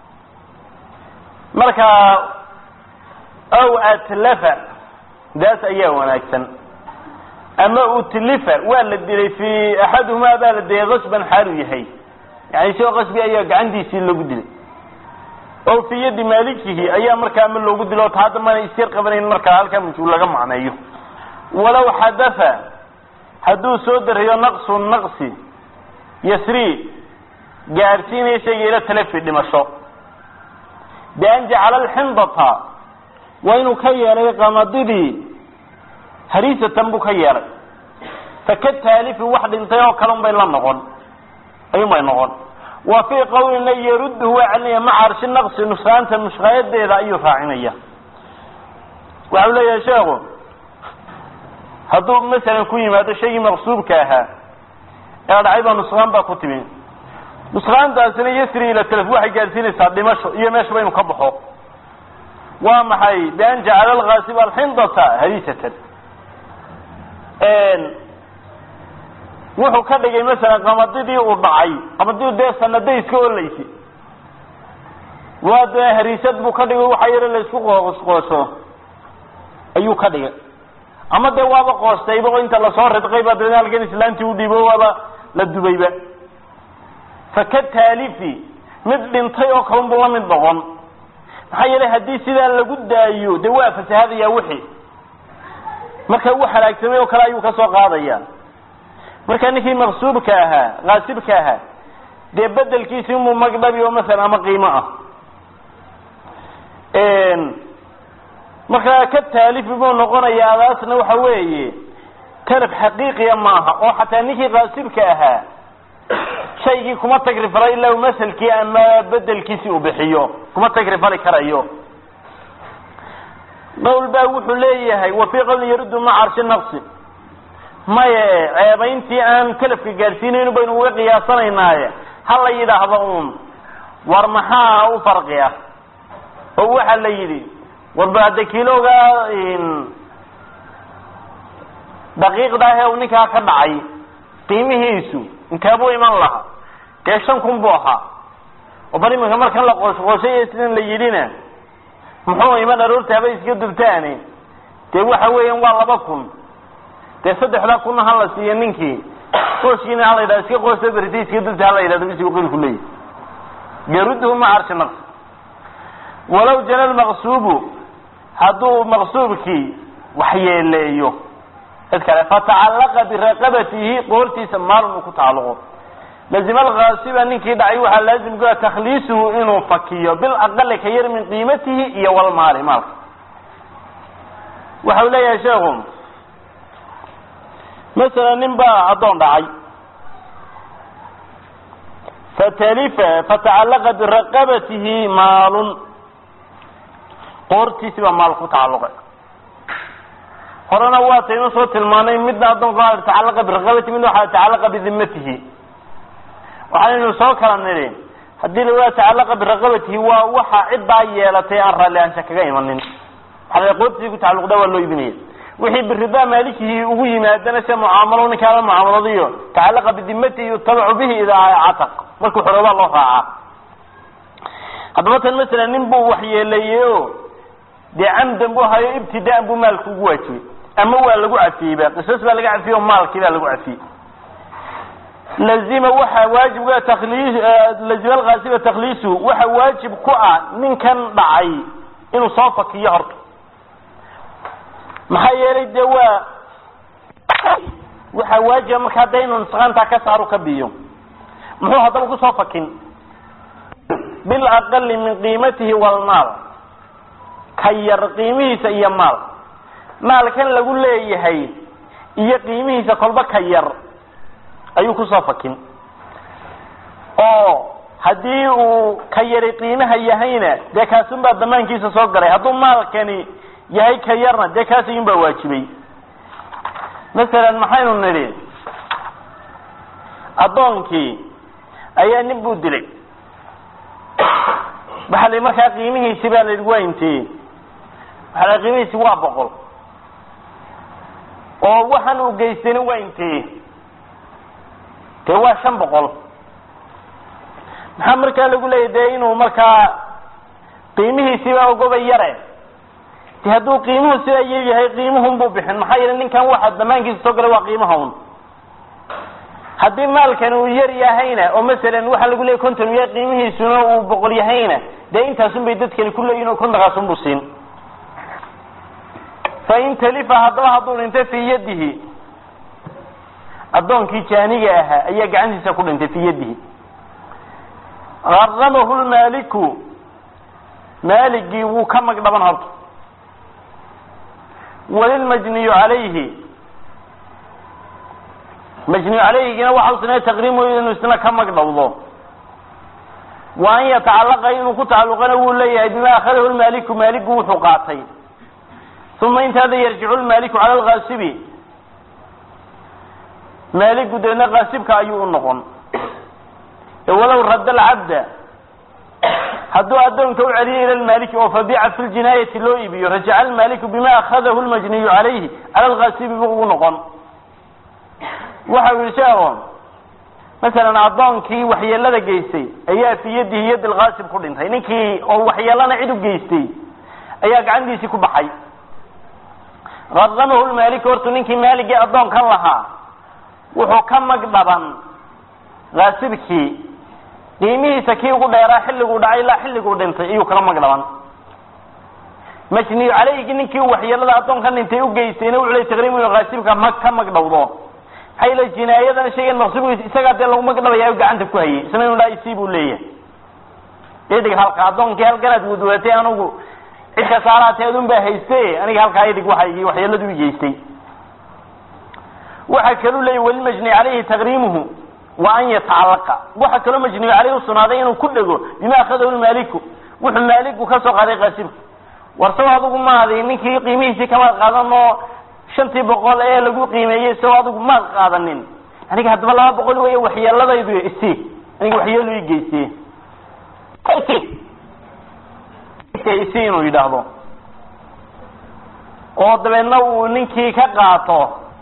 marka aw atlafa daas ayaa wanaagsan ama utlifa waa la dilay fi axaduhumaa baa la dilay kasban xaalu yahay yani isagoo qasbi ayaa gacantiisii lagu dilay oo fi yadi maalikihi ayaa markaa ama loogu dilo ta hadda mana isyar qabanayn markaa halkaa majhuul laga macneeyo walow xadafa hadduu soo dariyo naqsu naqsi yasri gaarsiinaya shayga ila talafi dhimasho bian jacala alxindata waa inuu ka yeelay qamadidii hariisatan buu ka yeelay faka taalifi wax dhintay oo kale un bay la noqon ayun bay noqon wa fii qawlina yarudduhu waa celinaya maca arshi naqsi nusraanta mushqaayadeeda ayuu raacinaya waxau leeyahay sheekhu hadduu masalan ku yimaado shaygii maqsuubka ahaa ee dhacay baa nusqaan baa ku timi nusqaantaasina yasri ila talaf waxay gaadsiinaysaa dhimasho iyo meeshaba inu ka baxo waa maxay bian jacala alkaasib alxindata hariisatan wuxuu ka dhigay masalan qamadidii uu dhacay qamadidii dee sanaday iska olaysay waa dee hariisad buu ka dhigay waxa yaro la isku qoosqoosho ayuu ka dhigay ama dee waaba qoostayba oo inta lasoo ridqay baa dabeedna halkan islaantii u dhiibo waaba la dubayba faka taalifi mid dhintay oo kalun buu la mid noqon maxaa yeelay haddii sidaa lagu daayo dee waa fasahadaya wixii marka uu halaagsamay oo kale ayuu ka soo qaadaya marka ninkii maqsuubka ahaa kaasibka ahaa dee bedelkiisi umuu magdhabi oo masalan ama qiimo ah markaa ka taalifi buu noqonayaa adaasna waxa weeye talaf xaqiiqiya maaha oo xataa ninkii kaasibka ahaa shaygii kuma tagrifalo ilaa u maselkii ama bedelkiisi uu bixiyo kuma tagrifali karayo qowl baa wuxuu leeyahay wa fii qawlin yaruddu maca arshi naqsi maye ceebayntii aan talafka gaadhsiinaynu baynu uga qiyaasanaynaye ha la yidhaahdo uun war maxaa u farqi ah oo waxa la yidhi warba hadda kiloga daqiiqdaah ee uu ninkaa ka dhacay qiimihiisu intaabuu iman lahaa dee shan kun buu ahaa oo bal iminka markan la qoosqooshay sidan la yidhina muxuu iman aroorta haba iska dubtaani dee waxa weeyaan waa laba kun dee saddexdaa kunna ha la siiyo ninkii qooskiina ha la yidhahdo iska qoosta berita iska dubta ha la yidhahdo bisi qilku leeyahy garuduhu ma carshi naqsi walow jana lmaqsuubu hadduu maqsuubkii waxyeeleeyo cid kale fatacallaqa biraqabatihi qoortiisa maalun uu ku tacalluqo lazima alkaasiba ninkii dhacay waxaa laazim ku takhliisuhu inuu fakiyo bil aqali ka yar min qiimatihi iyo walmaali maalka waxa uu leeyahay sheekhu masalan nin baa addoon dhacay fatalifa fatacallaqa biraqabatihi maalun qoortiisi baa maal ku tacalluqay horena waataynu soo tilmaanay midna addoonka waa tacallaqa biraqabatihi midna waxaa tacallaqa bidimatihi waxaanaynu soo kala nidhi haddii lawaa tacallaqa biraqabatihi waa waxa ciddaa yeelatay aan raalli aansha kaga imanin waxaa qoortiisii ku tacalluqda waa loo iibinaya wixii biridaa maalikihii ugu yimaadana se mucaamalo ninkaa la mucaamaladiyo tacallaqa bidimatihi yutabacu bihi idaa cataq markuu xoroobaa loo raacaa haddaba tan masalan nin buu waxyeeleeyey o dee camdan buu hayo ibtidaan buu maalka ugu waajibay ama waa lagu cafiyeyba qisas baa laga cafiyey o maalkii baa lagu cafiyey lazima waxaa waajibka takliis lazima alkaasiba takhliisuhu waxa waajib ku ah ninkan dhacay inuu soo fakiyo horta maxaa yeelay dee waa waxaa waajiba marka hadda inuu nusqaantaa ka saaru ka biyo muxuu haddaba kusoo fakin bilaqali min qiimatihi walmaal ka yar qiimihiisa iyo maal maalkan lagu leeyahay iyo qiimihiisa kolba ka yar ayuu kusoo fakin oo haddii uu ka yari qiimaha yahayna dee kaasun baa damaankiisa soo galay hadduu maalkani yahay ka yarna dee kaas ayun baa waajibay masalan maxaynu nidhi addoonkii ayaa nin buu dilay waxaa la markaa qiimihiisi baa la yidhi waa intee waxaa la qiimihiisi waa boqol oo waxaan uu geystayna waa intee dee waa shan boqol maxaa markaa lagu leeyahy dee inuu markaa qiimihiisiibaa ogoba yare de hadduu qiimuhu sidaa yaryahay qiimuhun buu bixin maxaa yeele ninkan waxa damaankiisa soo galay waa qiimaha un haddii maalkan uu yar yahayna oo masalan waxaa lagu leeyay konton yahay qiimihiisuna uu boqol yahayna dee intaasun bay dadkani ku leeyihin oo kontonkaasun buu siin fain talifa haddaba hadduu dhintay fii yadihi addoonkii jaaniga ahaa ayaa gacantiisa ku dhintay fii yadihi garamahu lmaaliku maaligii wuu ka magdhaban horta walilmajniyu calayhi majniyu calayhigina waxa u sinay taqriimu inuu isna ka magdhawdo wa an yatacallaqa inuu ku tacalluqana wuu leeyahay bima akhadahu lmaaliku maaligu wuxuu qaatay uma intaada yarjicu lmaaliku cala alkaasibi maaligu deedna kaasibka ayuu u noqon walow radda alcabda hadduu addoonka u celiyo ila lmaaliki oo fabiica fi ljinaayati loo iibiyo rajaca almaaliku bima akhadahu lmajniyu calayhi cala alkaasibi buu ugu noqon waxa u yihi sheekho masalan addoonkii waxyeelada geystay ayaa fi yadihi yadi lkaasib ku dhintay ninkii oo waxyeelana cid u geystay ayaa gacantiisii ku baxay qaramahu lmaaliku hortu ninkii maaligii addoonkan lahaa wuxuu ka magdhaban kaasibkii qiimihiisa kii ugu dheeraa xilliguu dhacay ilaa xilliguu dhintay iyuu kala magdhaban majniyu calayhigi ninkii waxyeelada addoonkan dhintay u geystayna wuxuu ley taqriimu inu kaasibka ma ka magdhawdo maxaa yele jinaayadan shaygan maqsuubkiisa isagaa dee lagu magdhabaya gacanta ku hayay isna inu dhaa isii buu leeyahay idig halka addoonkii halkanaad wadwatay anugu cid kasaaraatee adun baa hayste aniga halkaa idig waxa waxyeeladu i geystay waxaa kaluu leeyay walimajni calayhi taqriimuhu wa an yatacallaqa waxa kaloo majniyu caleyhi usugnaaday inuu ku dhego bima akhadahu lmaaliku wuxuu maaligu ka soo qaaday kaasibka war saw adigu maadi ninkii qiimihiisii kamaad qaadan oo shantii boqol ee lagu qiimeeyey saw adigu maad qaadanin aniga haddaba laba boqol wey waxyeeladaydu isi aniga waxyeelu i geyste isi inuu yidhaahdo oo dabeedna uu ninkii ka qaato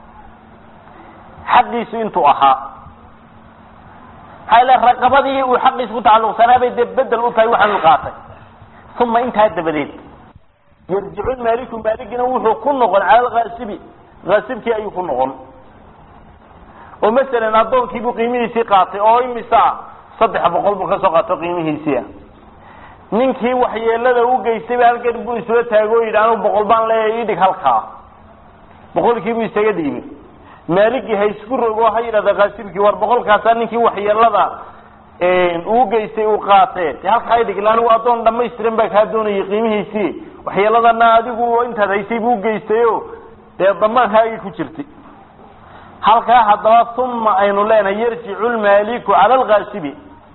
xaqiisu intuu ahaa maxaa ile raqabadii uu xaqiisa ku tacalluqsanaa bay dee bedel u tahay waxaanu qaatay uma intaa dabadeed yarjicu maaliku maaligina wuxuu ku noqon cala alkaasibi kaasibkii ayuu ku noqon oo masalan addoonkii buu qiimihiisii qaatay oo imisa saddex boqol buu kasoo qaato qiimihiisii ah ninkii waxyeelada u geystayba halkan buu isla taago o yidhi anigu boqol baan leeyahay idhig halkaa boqolkiibuu isaga dhiibay maaligii ha isku rogo ha yidhahda kaasibkii war boqolkaasaa ninkii waxyeelada uu geystay uu qaatee de halkaa idhig ila anigu addoon dhamaystiran baa kaa doonayay qiimihiisii waxyeeladana adigu intaad haysay buu geystayo dee damaankaagii ku jirtay halkaa haddaba uma aynu leenahay yarjicu lmaaliku cala alkaasibi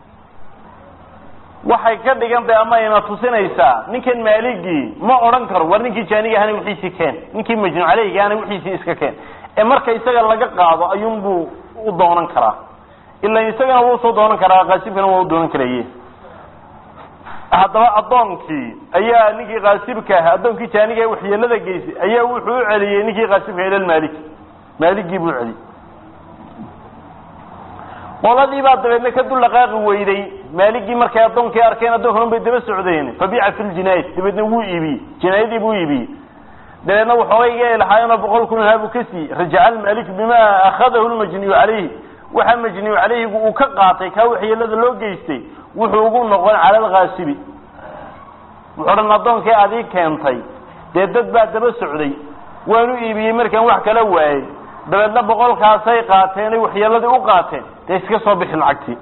waxay ka dhigan tahay ama ayna tusinaysaa ninkan maaligii ma odhan karo war ninkii jaaniga ahana wixiisii keen ninkii majnuun caleyga ahana wixiisii iska keen ee marka isaga laga qaado ayuunbuu u doonan karaa ila isagana wuu usoo doonan karaa kaasibkana waa u doonan karaye haddaba addoonkii ayaa ninkii kaasibka ah addoonkii jaaniga waxyeelada geysay ayaa wuxuu u celiyey ninkii kaasibka ila maalik maaligii buu celiyey qoladii baa dabeedna ka dul dhaqaaqi weyday maaligii markay addoonkii arkeen addoonkan un bay daba socdeen fabiica fi ljinaayat dabeedna wuu iibiyey jinaayadii buu iibiyey dabeedna waxoogayga lahaayeenoo boqol kun ahaa buu ka siiyey rajaca almaaliku bima akhadahu lmajniyu calayhi waxa majniyu calayhigu uu ka qaatay kaa waxyeelada loo geystay wuxuu ugu noqon cala alkaasibi wuxuu dhan addoonkii adii keentay dee dad baa daba socday waanu iibiyey markaan wax kala waayey dabeedna boqolkaasay qaateen ay waxyeeladii u qaateen dee iska soo bixi lacagtii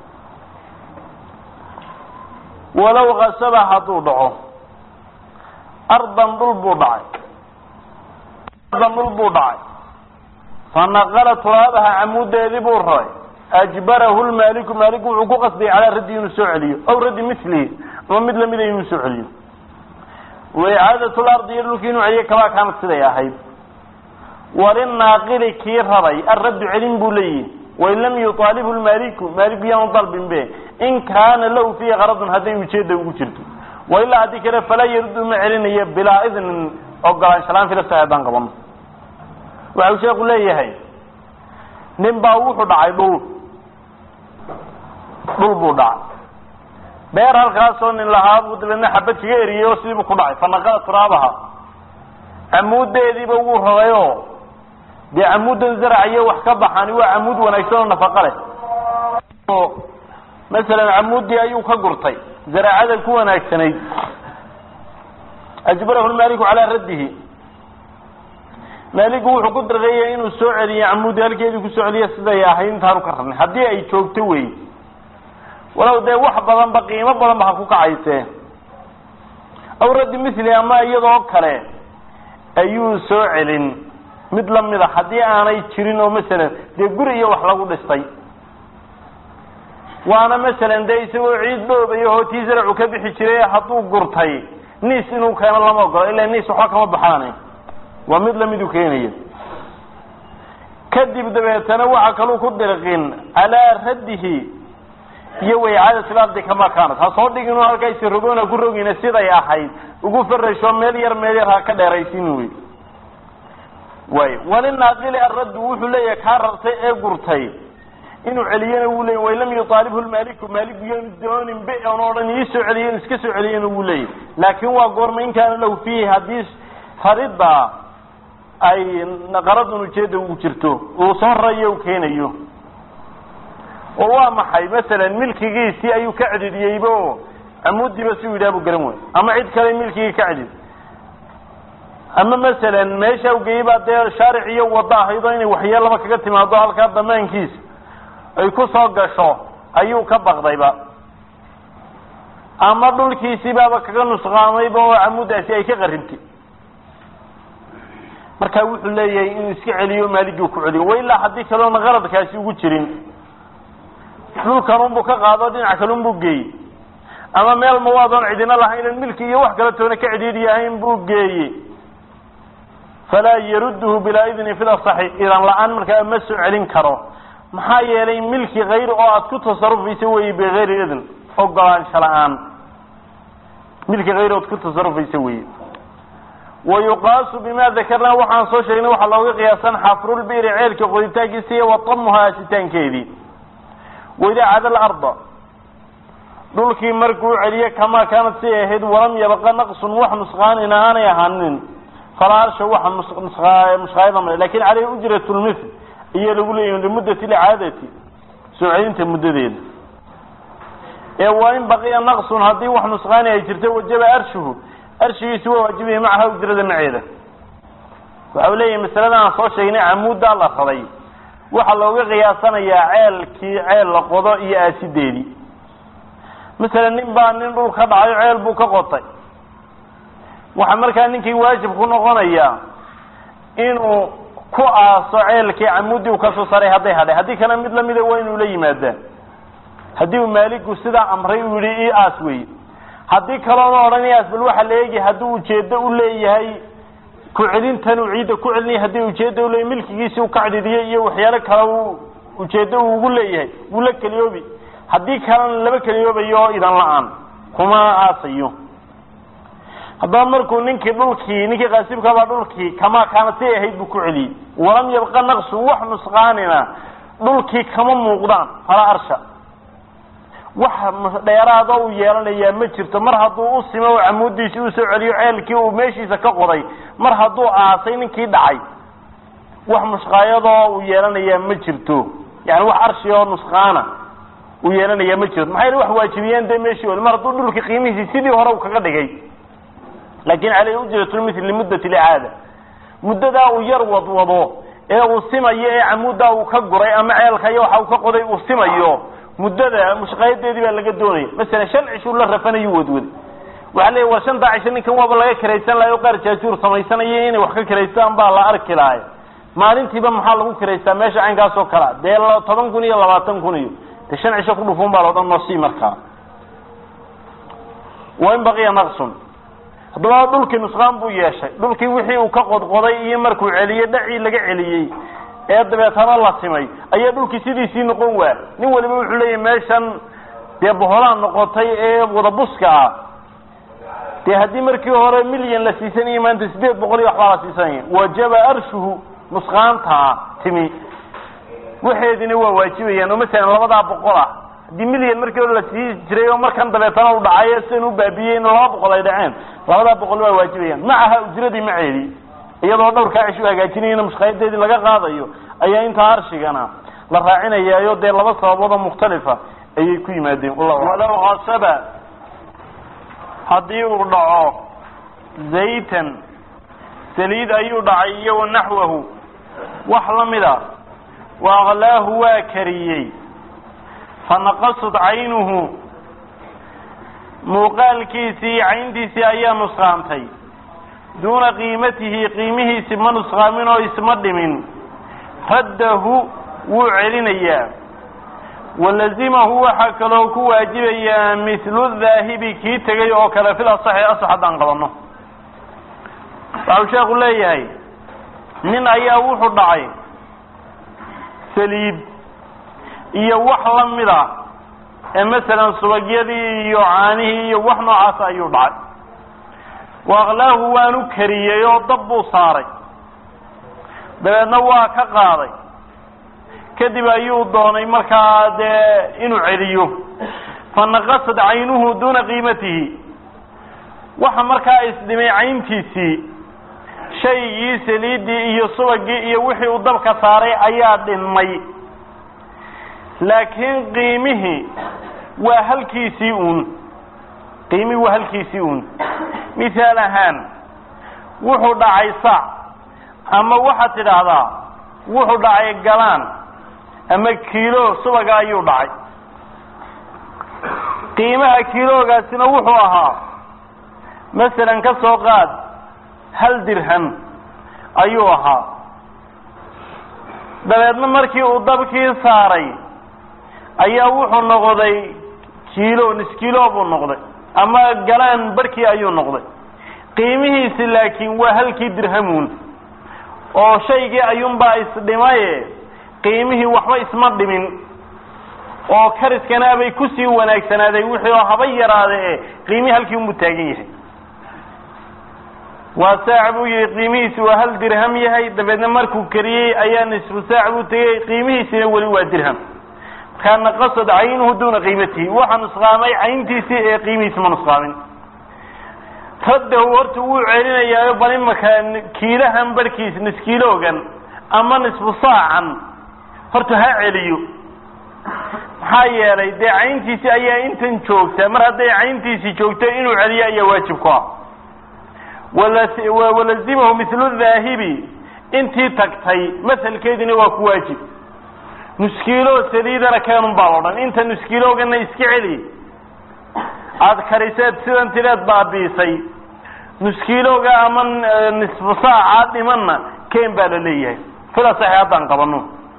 walow kasaba hadduu dhaco ardan dhul buu dhacay ardan dhul buu dhacay fanaqala turaabaha camuudeedii buu raray ajbarahu lmaaliku maaliku wuxuu ku qasbayay calaa raddi inuu soo celiyo aw raddi milihi ama mid lamida inuu soo celiyo waicaadatu lardi iyo dhulkii inuu celiyo kabaa kaanad siday ahayd walinaaqili kii raray arraddu celin buu leeyihi wain lam yuaalibhu lmaaliku maaliku yaanu dalbin be in kaana lahu fiihi qaradun hadday ujeeda ugu jirto wailaa haddii kale falaa yaruddu ma celinayo bilaa idnin ogolaanshalaan filasa haddaan qabano waxau sheeku leeyahay nin baa wuxuu dhacay dhul dhul buu dhacay beer halkaasoo nin lahaa buu dabeedna xabad kaga eriyey oo sidiibuu ku dhacay fanaqada turaabaha camuudeediiba wuu rarayoo dee camuudan zaraciyo wax ka baxani waa camuud wanaagsan oo nafaqa leh masalan camuuddii ayuu ka gurtay zaraacada ku wanaagsanayd ajbarahu lmaaliku calaa raddihi maaligu wuxuu ku dareeyay inuu soo celiyo camuudi halkeedii kusoo celiya siday ahayd intaanu ka rarnay haddii ay joogto wey walow dee wax badanba qiimo badanba ha ku kacaysee aw raddi mithli ama iyadoo kale ayuu soo celin mid lamida haddii aanay jirin oo masalan dee guri iyo wax lagu dhistay waana masalan dee isagoo ciid dhoobay oo tii zaracu ka bixi jiray hadduu gurtay niis inuu keeno lama ogolo ilaa niis waxba kama baxaane waa mid lamiduu keenaya kadib dabeetana waxa kaluu ku dirqin calaa raddihi iyo waycaadatil ardi kama kaanat ha soo dhigin halkaa isrogoona ku rogina siday ahayd ugu farasho meel yar meel yar ha ka dheeraysin wey way walinaaqili arraddu wuxuu leeyahay kaa rartay ee gurtay inuu celiyana wuu leeyay wain lam yuaalibhu lmaaliku maaliku yaanu doonin be on odhan ii soo celiyo inu iska soo celiyana wuu leeyahy laakin waa goorma in kaana lahu fiihi haddii faridda ay qaradun ujeeda ugu jirto uu soo rarayo u keenayo oo waa maxay masalan milkigiisii ayuu ka cidhidiyeyba o camuudiiba si u yidhaha buu garan way ama cid kale milkigii ka cidhid ama masalan meesha u geeyey baa dee shaaric iyo waddo ahayd oo inay waxyeelaba kaga timaado halkaa damaankiisa ay ku soo gasho ayuu ka baqdayba ama dhulkiisii baaba kaga nusqaamayba oo camuuddaasi ay ka qaribtay markaa wuxuu leeyahay inuu iska celiyo maaligii ku celiyo wa ilaa haddii kaleona qaradkaasi ugu jirin dhulkanunbuu ka qaado dhinac kalunbuu geeyey ama meel mawaadoon cidina lahayn milki iyo wax kale toona ka cidhiidhi ahayn buu geeyey falaa yarudduhu bilaa idni fi lasaxi idan la-aan markaa ma soo celin karo maxaa yeelay milki hayr oo aada ku tasarufaysa weeye bigayri idn ogolaansho la-aan milki hayr oad ku tasarufaysa weeye wayuqaasu bima dakarnaa waxaan soo sheegnay waxaa looga qiyaasan xafrulbiri ceelka qoditaankiisa iyo watamuha asitaankeedii waidaa cada larda dhulkii markuu celiye kamaa kaanad siay ahayd walam yabqa naqsun wax nusqaanina aanay ahaanin falaa arsha waxa mushqaayada male lakin caleyhi ujrat lmithl iyo lagu leeyahi limuddati licaadati soo celinta muddadeeda ee waa in baqiya naqsun haddii wax nusqaani ay jirto wajaba arshuhu arshigiisi waa waajibaya macaha ujrada maceeda waxa u leeyahay masalada aan soo sheegnay camuuddaa la raday waxaa looga qiyaasanayaa ceelkii ceel la qodo iyo aasideedii masalan nin baa nin dhul ka dhacayo ceel buu ka qotay waxaa markaa ninkii waajib ku noqonayaa inuu ku aaso ceelkii camuuddii uu kasoo saray hadday hadhay haddii kale mid lamida waa inuu la yimaadaa haddii uu maaligu sidaa amray uu yihi i aas wey haddii kaloona odhanayaas bal waxaa la eegi haddii ujeedo u leeyahay ku celintan uu ciidda ku celinaya haddii ujeedo uleeyahy milkigiisi u ka cidhidiyay iyo waxyaalo kale u ujeedo uu ugu leeyahay wuu la keliyoobi haddii kalena laba keliyoobayo oo idan la-aan kuma aasayo haddaba markuu ninkii dhulkii ninkii qaasibkabaa dhulkii kamaa kaana si ay ahayd buu ku celiyey walam yabqa naqsun wax nusqaanina dhulkii kama muuqdaan falaa arsha wax dheeraada uu yeelanayaa ma jirto mar hadduu u simo oo camuudiisi uu soo celiyo ceelkii uu meeshiisa ka qoday mar hadduu aasay ninkii dhacay wax mushqaayadoo uu yeelanayaa ma jirto yani wax arshi oo nusqaana uu yeelanayaa ma jirto maxay wax waajibiyeen dee meeshii oli mar hadduu dhulkii qiimihiisii sidii hore uu kaga dhigay laakin caleyhi ujratulmitl limuddati licaada muddadaa uu yar wadwado ee uu simayo ee camuuddaa uu ka guray ama ceelka iyo waxa uu ka qoday uu simayo muddada mushqaayadeedii baa laga doonaya masalan shan cishuu la rafanayu wadwaday waxaa leeya war shantaa cisho ninkan waaba laga kiraysan lahay o qaar jaajuur samaysanaya inay wax ka kiraystaan baa la arki lahay maalintiiba maxaa lagu kiraystaa meesha caynkaas oo kalea dee toban kun iyo labaatan kun iyo de shan cisho ku dhufuun baa loodhan noosii markaa wain baqiya naqsun haddaba dhulkii nusqaan buu yeeshay dhulkii wixii uu ka qodqoday iyo markuu celiyey dhacii laga celiyey ee dabeetana la simay ayaa dhulkii sidiisii noqon waa nin waliba wuxuu leeyahy meeshan dee boholaan noqotay ee wadabuska ah dee haddii markii hore milyan la siisanayay maanta sideed boqol iyo waxbaa la siisanaya wajaba arshuhu nusqaantaa timi waxeedina waa waajibayaan oo masalan labadaa boqol ah haddii milyan markii hore la sii jiray oo markan dabeetana u dhacayo sidan u baabiyey in laba boqol ay dhaceen labadaa boqol waa waajibayaan macaha ujradii maceedii iyadoo dhowrkaa cish u hagaajinayana mushqaayadeedii laga qaadayo ayaa intaa arshigana la raacinayaayo dee laba sababood oo mukhtalifa ayay ku yimaadeen walow kasaba haddii uu dhaco zaytan saliid ayuu dhacay iyo wa naxwahu wax la mida wa aklaahu waa kariyey fanaqasad caynuhu muuqaalkiisii cayntiisii ayaa nusqaantay duuna qiimatihi qiimihiisi ma nusqaamin oo isma dhimin raddahu wuu celinayaa walazimahu waxaa kaloo ku waajibayaa mithlu dhaahibi kii tegay oo kale fil asaxi asax haddaan qabanno waxau sheekhu leeyahay nin ayaa wuxuu dhacay saliid iyo wax la mid a ee masalan subagyadii iyo caanihii iyo wax noocaas ayuu dhacay waaqlaahu waanu kariyey oo dab buu saaray dabeedna waa ka qaaday kadib ayuu doonay markaa dee inuu celiyo fanaqasad caynuhu duuna qiimatihi waxa markaa isdhimay cayntiisii shaygii saliiddii iyo subagii iyo wixii uu dabka saaray ayaa dhinmay laakiin qiimihii waa halkiisii uun qiimihii waa halkiisii uun mithaal ahaan wuxuu dhacay saac ama waxaad tidhaahdaa wuxuu dhacay galaan ama kiilo subaga ayuu dhacay qiimaha kiiloogaasina wuxuu ahaa masalan ka soo qaad hal dirham ayuu ahaa dabeedna markii uu dabkii saaray ayaa wuxuu noqday kiilo niskiilo buu noqday ama galaan barkii ayuu noqday qiimihiisi laakiin waa halkii dirhamuun oo shaygii ayuunbaa isdhimaye qiimihii waxba isma dhimin oo kariskana bay kusii wanaagsanaaday wixii oo haba yaraade e qiimihii halkii unbuu taagan yahay waa saac buu yihi qiimihiisi waa hal dirham yahay dabeedna markuu kariyey ayaa nisfu saac buu tegey qiimihiisina weli waa dirham markaa naqasad caynuhu duuna qiimatihi waxa nusqaamay cayntiisii ee qiimihiisi ma nusqaamin raddahu horta wuu celinayaayo bal imaka kiilahan barhkiis niskiiloogan ama nisfu saacan horta ha celiyo maxaa yeelay dee cayntiisi ayaa intan joogta mar hadday cayntiisi joogto inuu celiyo ayaa waajib ku ah walazimahu mithlu dhaahibi intii tagtay masalkeediina waa ku waajib nuskiilo saliidana keenun baa la odhan inta nuskiiloogana iska celi aada kariseed sidan tireed baabiisay nuskiilooga ama nisfu saaca dhimanna keen baa la leeyahay sida saxi haddaan qabano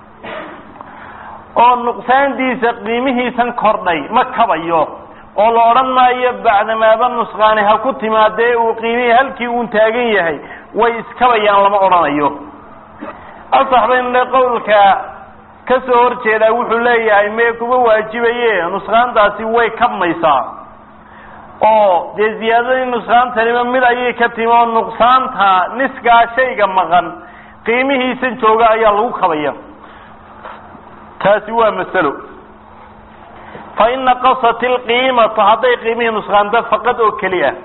oo nuqsaantiisa qiimihiisan kordhay ma kabayo oo la odhan maayo bacdamaaba nusqaani ha ku timaadee uu qiimihii halkii uun taagan yahay way iskabayaan lama odhanayo asax baynle qowlka ka soo hor jeedaa wuxuu leeyahay mee kuma waajibaye nusqaantaasi way kabmaysaa oo dee ziyaadadii nusqaantanima mid ayay ka timi oo nuqsaanta niskaa shayga maqan qiimihiisan jooga ayaa lagu kabaya taasi waa masalo fa in naqasat ilqiimatu hadday qiimihii nusqaanto faqad oo keli ah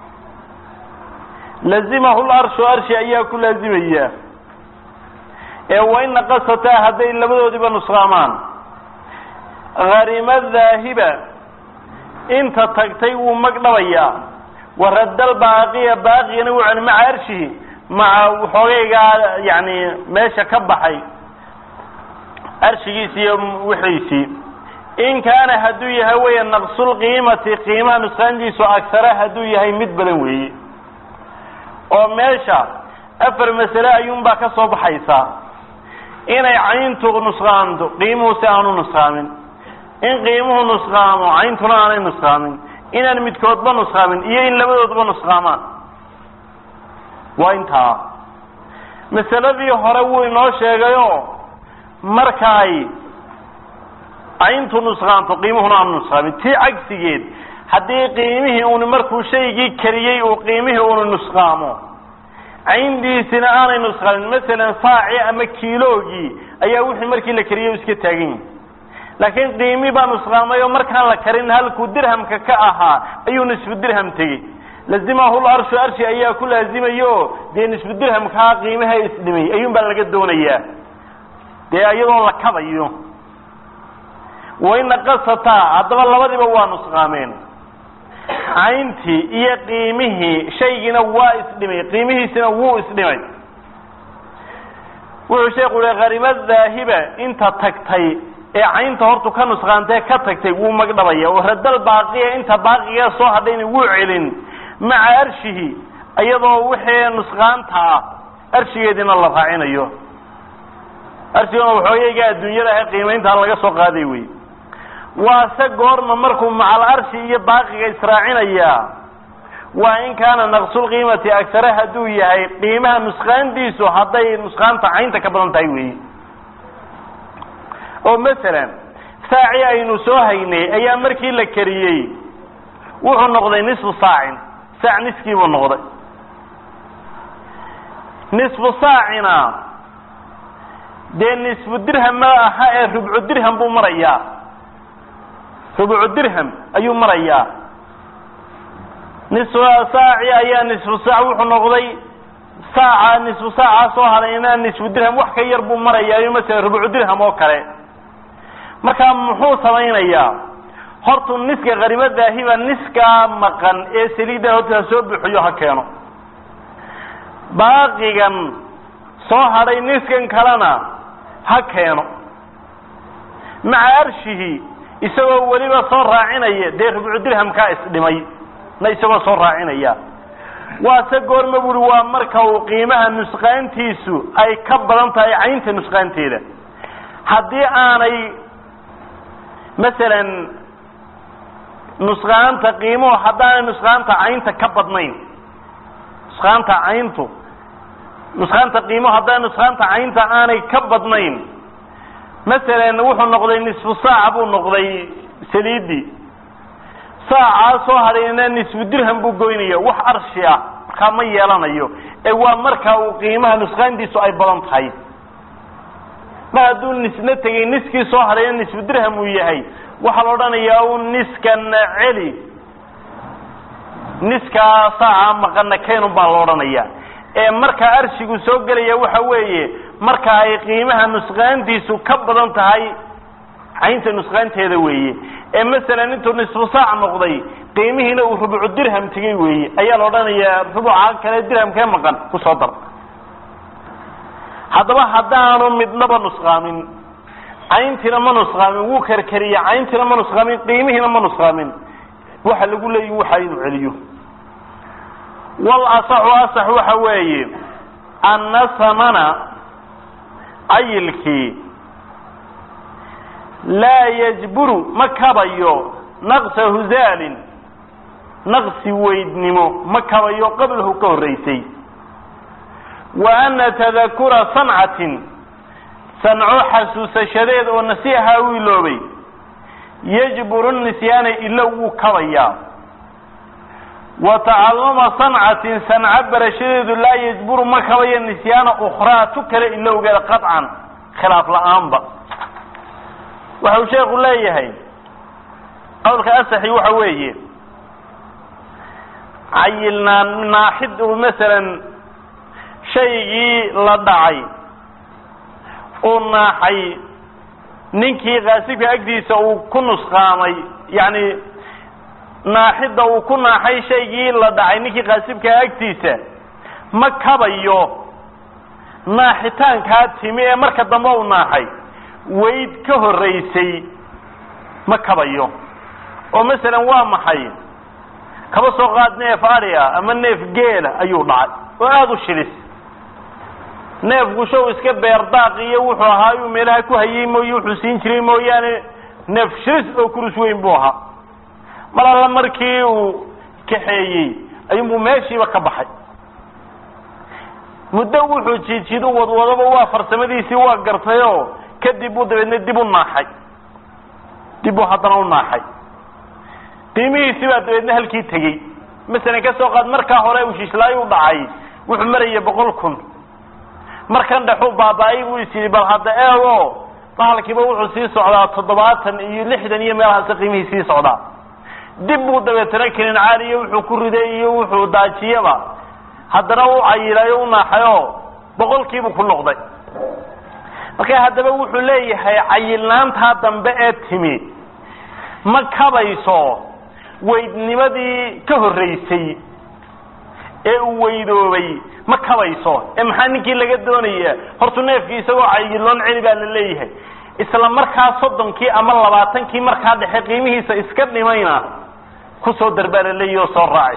lazimahu larshu arshi ayaa ku laazimaya ee wain naqasataa hadday labadoodiba nusqaamaan harima dhaahiba inta tagtay wuu magdhabayaa waradal baaqiya baaqigana wuu celi maca arshihi maca waxoogaygaa yani meesha ka baxay arshigiisi iyo wixiisii in kaana hadduu yahay weya naqsulqiimati qiimaha nusqaantiisu agsara hadduu yahay mid badan weeye oo meesha afar masale ayuunbaa ka soo baxaysaa inay cayntu nusqaanto qiimuhu si aanu nusqaamin in qiimuhu nusqaamo cayntuna aanay nusqaamin inaan midkoodba nusqaamin iyo in labadoodba nusqaamaan waa intaa masaladii hore wuu inoo sheegayo marka ay cayntu nusqaanto qiimuhuna aanu nusqaamin tii cagsigeed haddii qiimihii uni markuu shaygii kariyey uu qiimihii unu nusqaamo cayndiisina aanay nusqaamin masalan saaci ama kiiloogii ayaa wixii markii la kariyey iska taagan yahi laakiin qiimi baa nusqaamay oo markaan la karin halkuu dirhamka ka ahaa ayuu nisfu dirham tegey lazimahu larshu arshi ayaa ku laazimayo dee nisfu dirhamkaa qiimaha isdhimay ayuun baa laga doonayaa dee iyadoo la kabayo wain naqasataa haddaba labadiba waa nusqaameen cayntii iyo qiimihii shaygiina waa isdhimay qiimihiisina wuu isdhimay wuxuu sheekhu uhi harima dhaahiba inta tagtay ee caynta hortu ka nusqaantee ka tagtay wuu magdhabaya oo radal baaqiya inta baaqiga soo hadhayna wuu celin maca arshihi iyadoo wixii nusqaanta ah arshigeediina la raacinayo arshigana waxoogayga adduunyada ah qiimayntaa laga soo qaaday wey waase goorma markuu macal arshi iyo baaqiga israacinayaa waa in kaana naqsulqiimati agsare hadduu yahay qiimaha nusqaantiisu hadday nusqaanta caynta ka badan tahay weyi oo masalan saaci aynu soo haynay ayaa markii la kariyey wuxuu noqday nisfu saacin saac niskiibuu noqday nisfu saacina dee nisfu dirham ma aha ee rubcu dirham buu marayaa rubcu dirham ayuu marayaa nisfu saaci ayaa nisfu saac wuxuu noqday saaca nisfu saaca soo hadayna nisfu dirham wax ka yar buu marayaa masala rubcu dirham oo kale markaa muxuu samaynayaa hortu niska karimo daahiba niskaa maqan ee saliidda horta ha soo buxiyo ha keeno baaqigan soo hadhay niskan kalena ha keeno maca arshihi isagoo weliba soo raacinaya dee rubcu dirhamkaa isdhimay na isagoo soo raacinaya waase goorma buuri waa marka uu qiimaha nusqaantiisu ay ka badan tahay caynta nusqaanteeda haddii aanay masalan nusqaanta qiimuhu haddaanay nusqaanta caynta ka badnayn nusqaanta cayntu nusqaanta qiimuhu haddaanay nusqaanta caynta aanay ka badnayn masalan wuxuu noqday nisfu saaca buu noqday saliidii saacaa soo hadhayna nisfu dirham buu goynaya wax arshi ah markaa ma yeelanayo ee waa marka uu qiimaha nusqaantiisu ay badan tahay mar hadduu nisna tegay niskii soo hadhayna nisfu dirham uu yahay waxaa la odhanayaa un niskan celi niskaa saaca maqana kaynun baa la odhanaya ee markaa arshigu soo gelaya waxa weeye marka ay qiimaha nusqaantiisu ka badan tahay caynta nusqaanteeda weeye ee masalan intuu nisfu saac noqday qiimihiina uu rubucu dirham tegey weeye ayaa la odhanayaa rubuca kale dirhamkee maqan kusoo dar haddaba haddaanu midnaba nusqaamin cayntiina ma nusqaamin wuu karkariye cayntiina ma nusqaamin qiimihiina ma nusqaamin waxa lagu leeyihi waxa inuu celiyo wal asaxu asax waxa weeye anna samana cayilkii laa yajburu ma kabayo naqsa huzaalin naqsi weydnimo ma kabayo qablahu ka horraysay wa ana tadakura sancatin sanco xasuusashadeed oo nasiixa u iloobay yajburu nisyaana ilo wuu kabayaa wa tacalluma sancatin sanco barashadeedu laa yajburu ma kabayo nisyaana ukhraa tu kale ilowgeeda qaطcan khilaaf la-aanba waxa uu sheekhu leeyahay qowlka asaxi waxa weeye cayilnaan naaxid uu masalan shaygii la dhacay uu naaxay ninkii kaasibka agtiisa uu ku nusqaamay yacni naaxidda uu ku naaxay shaygii la dhacay ninkii kaasibkaa agtiisa ma kabayo naaxitaankaa timi ee marka dambe u naaxay weyd ka horraysay ma kabayo oo masalan waa maxay kaba soo qaad neef adhiga ama neef geela ayuu dhacay oo aada u shilis neefku show iska beerdaaq iyo wuxuu ahaa iyuu meelaha ku hayey mooye wuxuu siin jiray mooyaane neef shilis oo kurus weyn buu ahaa mar alla markii uu kaxeeyey ayuunbuu meeshiiba ka baxay muddo wuxuu jiidjiid u wadwadaba waa farsamadiisii waa gartayoo kadib buu dabeedna dib u naaxay dib buu haddana u naaxay qiimihiisii baa dabeedna halkii tegey masalan ka soo qaad markaa hore uu shishlaayo u dhacay wuxuu maraya boqol kun markan dhexuu baaba-ay buu is yidhi bal hadda eego bahalkiiba wuxuu sii socdaa toddobaatan iyo lixdan iyo meelahaasi qiimihii sii socdaa dib buu dabeetana kenin caaliyo wuxuu ku riday iyo wuxuu daajiyaba haddana u cayilayo u naaxayoo boqolkiibuu ku noqday marka haddaba wuxuu leeyahay cayilnaantaa dambe ee timi ma kabayso weydnimadii ka horraysay ee uu weydoobay ma kabayso ee maxaa ninkii laga doonaya hortu neefkii isagoo cayiloon celi baa la leeyahay isla markaa soddonkii ama labaatankii markaa dhexe qiimihiisa iska dhimayna kusoo darbaa la leeyahi oo soo raaci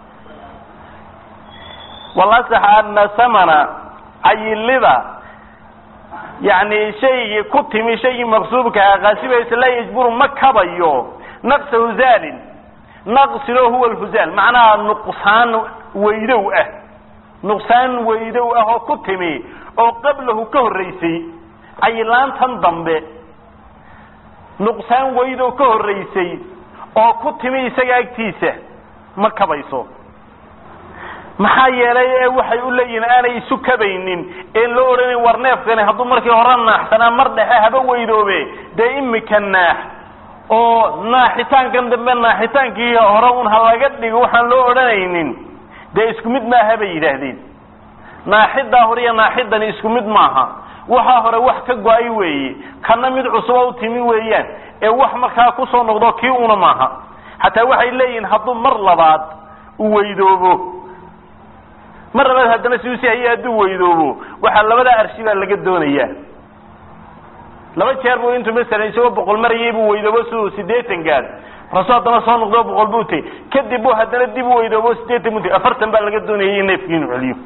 walasax ana samana cayilida yani shaygii ku timi shaygii maqsuubkaha kaasibaysa laa yajburu ma kabayo naqsa huzaalin naqsilo huwa lhuzaal macnaha nuqsaan weydow ah nuqsaan weydow ah oo ku timi oo qablahu ka horraysay cayilaantan dambe nuqsaan weydow ka horraysay oo ku timi isaga agtiisa ma kabayso maxaa yeelay ee waxay u leeyihiin aanay isu kabaynin een loo odhanayn war neefkani hadduu markii hore naaxsanaa mar dhexe haba weydoobe dee imika naax oo naaxitaankan dambe naaxitaankii hore un ha laga dhigo waxaan loo odhanaynin dee isku mid maaha bay yidhaahdeen naaxidaa hore iyo naaxidani isku mid maaha waxaa hore wax ka go-ay weeye kana mid cusuba u timi weeyaan ee wax markaa kusoo noqdo kii una maaha hataa waxay leeyihiin hadduu mar labaad u weydoobo mar labaad haddana si usi haye hadduu weydoobo waxaa labadaa arshi baa laga doonayaa laba jeer buu intuu masalan isagoo boqol marayay buu weydoobo siduu sideetan gaad markaasuu haddana soo noqdo boqol buu tegey kadib buu haddana dib u weydoobo sideetan buu tegey afartan baa laga doonayay in neefkii inuu celiyo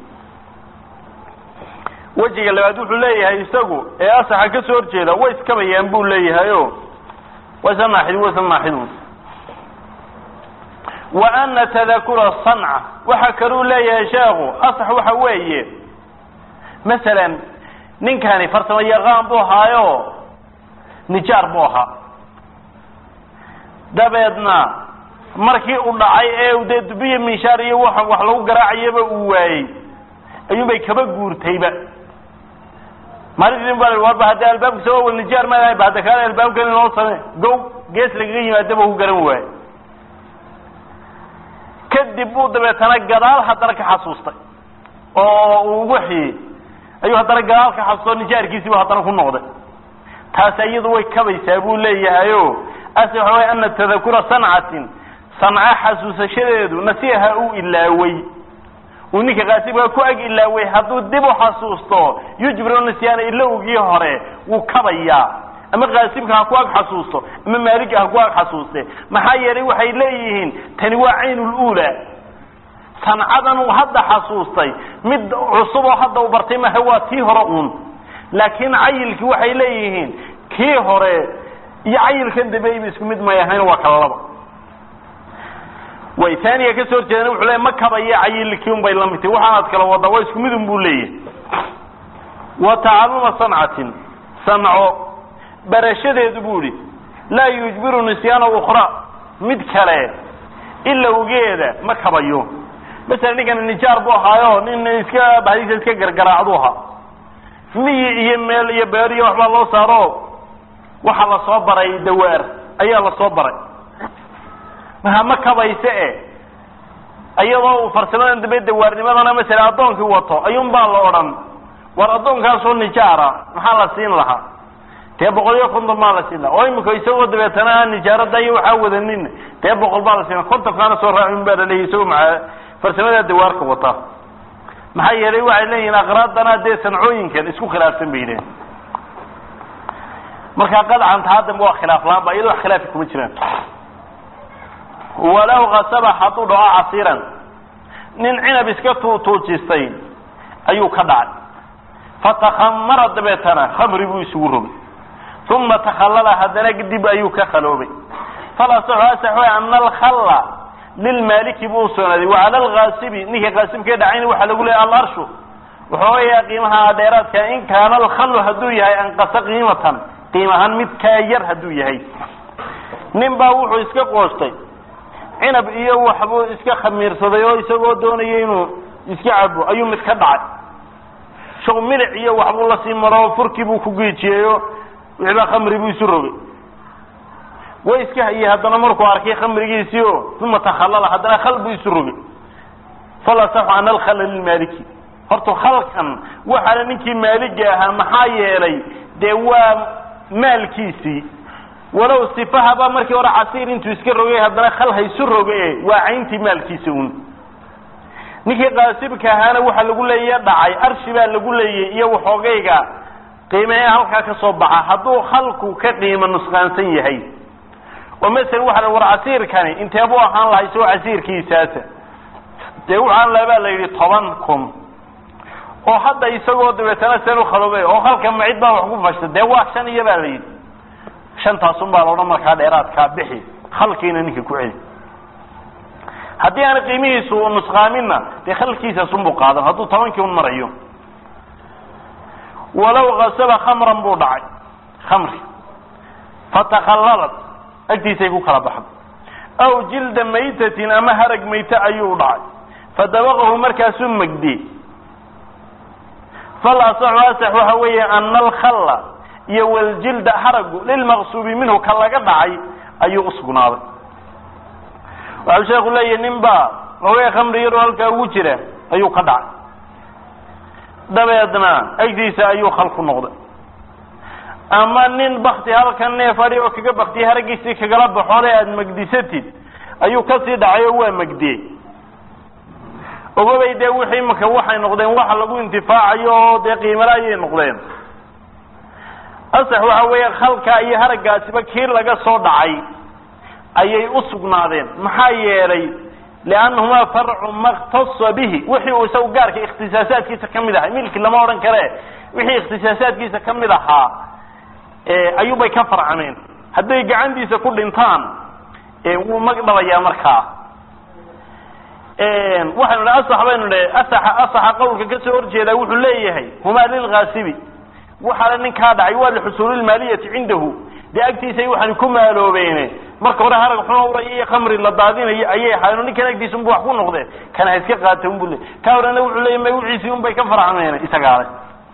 wejiga labaad wuxuu leeyahay isagu ee asaxa ka soo horjeeda way iskabayaan buu leeyahay o waa isla naaxid wa isla naaxidun wa ana tadakura sanca waxa kaluu leeyahay sheekhu asax waxa weeye masalan ninkani farsamo yaqaan buu ahaayo nijaar buu ahaa dabeedna markii uu dhacay ee dee dubiya minshaar iyo wa wax lagu garaacayaba uu waayey ayuunbay kaba guurtayba maalintii ba warba hadda albaabkiisa waa nijaar ma ba hadda kaale albaabkan inoo same gow gees lagaga yimaadaba ku garan waaye kadib buu dabeetana gadaal haddana ka xasuustay oo uu wixii ayuu haddana gadaal ka xasuusto nijaarkiisiibu haddana ku noqday taasi iyadu way kabaysaa buu leeyahayo ase waxa way ana tadakura sancatin sanca xasuusashadeedu nasiiha uu ilaaway uu ninka kaasibka ku ag ilaaway hadduu dib u xasuusto yujbiru nisyaana ilowgii hore wuu kabayaa ama kaasibka ha ku ag xasuusto ama maaliga ha ku ag xasuuste maxaa yeelay waxay leeyihiin tani waa caynuluula sancadan uu hadda xasuustay mid cusub oo hadda u bartay maha waa tii hore uun laakiin cayilkii waxay leeyihiin kii hore iyo cayilkan dambeeyba isku mid may ahayn waa kala laba way taaniga kasoo horjeedana wuxuu leeyahy ma kabaya cayilkii un bay la mid tahy waxaanaad kala wadaa waa isku mid un buu leeyahay wa tacalluma sancatin sanco barashadeedu buu ihi laa yujbiru nisyaana ukhra mid kale ilowgeeda ma kabayo masalan ninkan nijaar buu ahaayo nin iska baxdiisa iska gargaraacdu ahaa miyi iyo meel iyo beer iyo waxbaa loo saaro waxaa lasoo baray dawaar ayaa lasoo baray maha ma kabayse e iyadoo uu farsamadan dambe dawaarnimadana masala addoonkii wato ayuun baa la odhan war addoonkaasoo nijaara maxaa la siin lahaa dee boqol iyo konton baa la siin lahaa oo imika isagoo dabeetana aan nijaarada iyo waxaa wadanin dee boqol baa la siin kontonkaana soo raacin baa laleeyahy isagoo maa farsamada dawaarka wata maxaa yeelay waxay leeyihiin aqraadana dee sancooyinkan isku khilaafsan bay leeyihin markaa qadcan taa dambe waa khilaaf laan ba iyado wax khilaafi kuma jiraan walow kasaba hadduu dhaco casiiran nin cinab iska tuutuujistay ayuu ka dhacay fatakhamara dabeetana khamri buu isugu rogay uma takhallala haddana dib ayuu ka khaloobay falasaxu asax way ana alkhalla lilmaaliki buu usugnaaday wacala alkaasibi ninka kaasibkee dhacayna waxaa lagu leeyahy alarshu wuxuu ogayaa qiimaha dheeraadka in kaana alkhallu hadduu yahay anqasa qiimatan qiim ahaan mid kaa yar hadduu yahay nin baa wuxuu iska qoostay cinab iyo waxbuu iska khamiirsaday oo isagoo doonaya inuu iska cabo ayuu mid ka dhacay shaq milic iyo waxbuu lasii maro furkii buu ku geejiyeyo wixbaa khamri buu isu rogay way iska hayey haddana markuu arkay khamrigiisii o uma takhallala haddana khal buu isu rogay falasaxu ana alkhalla lilmaaliki horta khalkan waxaana ninkii maaliga ahaa maxaa yeelay dee waa maalkiisii walow sifahaba markii hore casiir intuu iska rogay haddana khal haysu roge waa cayntii maalkiisa un ninkii qaasibka ahaana waxaa lagu leeya dhacay arshi baa lagu leeyay iyo waxoogayga qiimee halkaa ka soo baxa hadduu khalku ka qiimo nusqaansan yahay oo masalan waxa la war casiirkani inteebuu ahaan lahaa isagoo casiirkiisaasa dee waxaan labaa la yidhi toban kun oo hadda isagoo dabeetana seen u khaloobay oo halka macid baa wax ku fashta dee waa shan iyo baa la yidhi shantaasun baa laodhan markaa dheeraadkaa bixi khalkiina ninka ku celi haddii aan qiimihiisu nusqaaminna dee khalkiisaasunbuu qaadan hadduu tobankii un marayo walow kasaba khamran buu dhacay khamri fatakhallalat agtiisay ku kala baxday aw jilda maytatin ama harag mayte ayuu dhacay fadabaqahu markaasuu magdiyey fal asaxu asax waxa weeye ana alkhalla iyo waljilda haragu lilmaqsuubi minhu ka laga dhacay ayuu usugnaaday waxau sheeku leeyahy nin baa hogay khamri yaroo halkaa ugu jira ayuu ka dhacay dabeedna agtiisa ayuu khal ku noqday ama nin bakti halkan neef adhi oo kaga baktiyay haraggiisii kagala baxoode aada magdisatid ayuu kasii dhacay oo waa magdiyey ogabay dee wixii imaka waxay noqdeen waxa lagu intifaacayo oo dee qiimala ayay noqdeen asax waxa weeye khalkaa iyo haraggaasiba kii laga soo dhacay ayay u sugnaadeen maxaa yeelay liannahumaa farcu maktasa bihi wixii uu isagu gaarka ikhtisaasaadkiisa ka mid ahay milki lama odhan kare wixii ikhtisaasaadkiisa ka mid ahaa ayuubay ka farcameen hadday gacantiisa ku dhintaan wuu mag dhabayaa markaa waxaynu dhi asax baynu dhi asaxa asaxa qawlka kasoo horjeedaa wuxuu leeyahay humaa lilkaasibi waxaana ninkaa dhacay waa lixusuulilmaaliyati cindahu dee agtiisay waxaan ku maaloobeene marka hore harag xuma uraya iyo khamri la daadinayo ayay ahaayeen ninkan agtiisa unbu wax ku noqdeen kana ha iska qaata unbu le ka horena wuxuu leeyay magaciisii un bay ka farcameen isagaale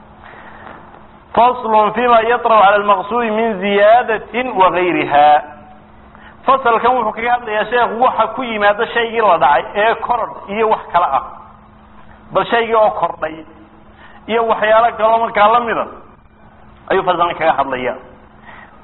faslun fima yatraw cala almaqsuudi min ziyaadatin wagayriha fasalkan wuxuu kaga hadlayaa sheekhu waxa ku yimaada shaygii la dhacay ee korodh iyo wax kale ah bal shaygii oo kordhay iyo waxyaalo kaloo markaa lamida ayuu fasalkan kaga hadlaya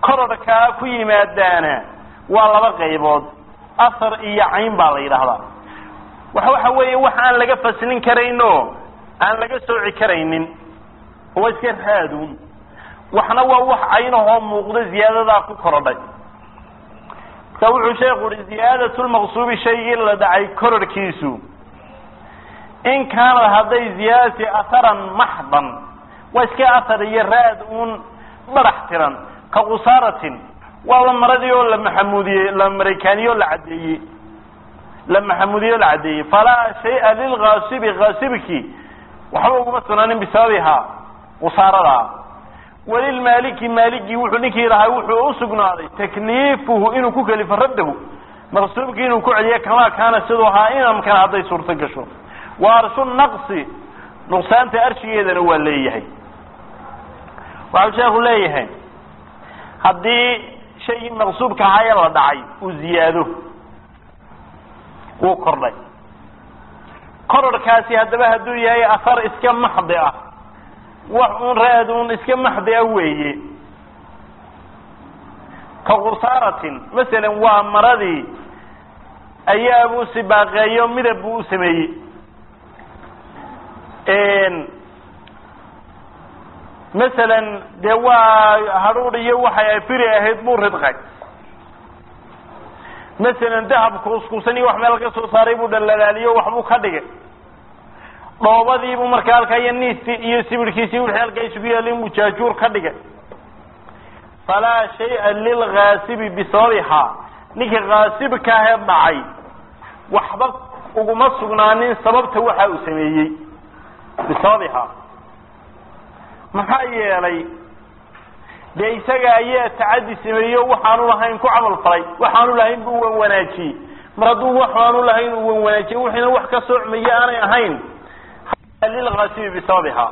korodhkaa ku yimaadaana waa laba qaybood asar iyo cayn baa la yidhaahdaa wax waxa weeye wax aan laga faslin karayno aan laga sooci karaynin oo iska raadun waxna waa wax caynahoo muuqda ziyaadadaa ku korodhay marka wuxuu sheekhu uhi ziyaadatu lmaqsuubi shaygii la dhacay kororhkiisu in kaanad hadday ziyaadati aharan maxdan waa iska ahar iyo raad uun barax tiran ka qusaaratin waaba maradii oo la maxamuudiyey la maraykaaniye oo la caddeeyey la maxamuudiye oo la caddeeyey falaa shaya lilkaasibi kaasibki waxba uguma sugnaanin bisababihaa qusaaradaa walilmaaliki maaligii wuxuu ninkii lahaa wuxuu usugnaaday takliifuhu inuu ku kelifo raddahu maqsuubkii inuu ku celiyo kamaa kaana siduu ahaa inamkana hadday suurto gasho wa arshu naqsi nuqsaanta arshigeedana waa leeyahay waxau sheekhu leeyahay haddii shaygii maqsuubka ahaa ee la dhacay uu ziyaado wuu kordhay kororhkaasi haddaba hadduu yahay asar iska maxdi ah wax uun raad uun iska maxdi ah weeye ka qusaaratin masalan waa maradii ayaabuu sibaaqeeyo midab buu u sameeyey masalan dee waa hadhuudh iyo waxay firi ahayd buu ridqay masalan dahab kuuskuusan iyo wax meel ka soo saaray buu dhalalaaliyo waxbuu ka dhigay dhoobadiibuu markaa halkaa iyo niistii iyo sibirkiisii wixii halkaa isugu yaalay inbuu jaajuur ka dhigay falaa shaya lilkaasibi bisababihaa ninkii kaasibkaahee dhacay waxba uguma sugnaanin sababta waxa uu sameeyey bisababihaa maxaa yeelay dee isaga ayaa tacadi sameeyo waxaanu lahayn ku camal falay waxaanu lahayn buu wan wanaajiyey mar hadduu waxaanu lahayn uu wan wanaajiyey wixiina wax ka soocmaye aanay ahayn lilkaasibi bisababihaa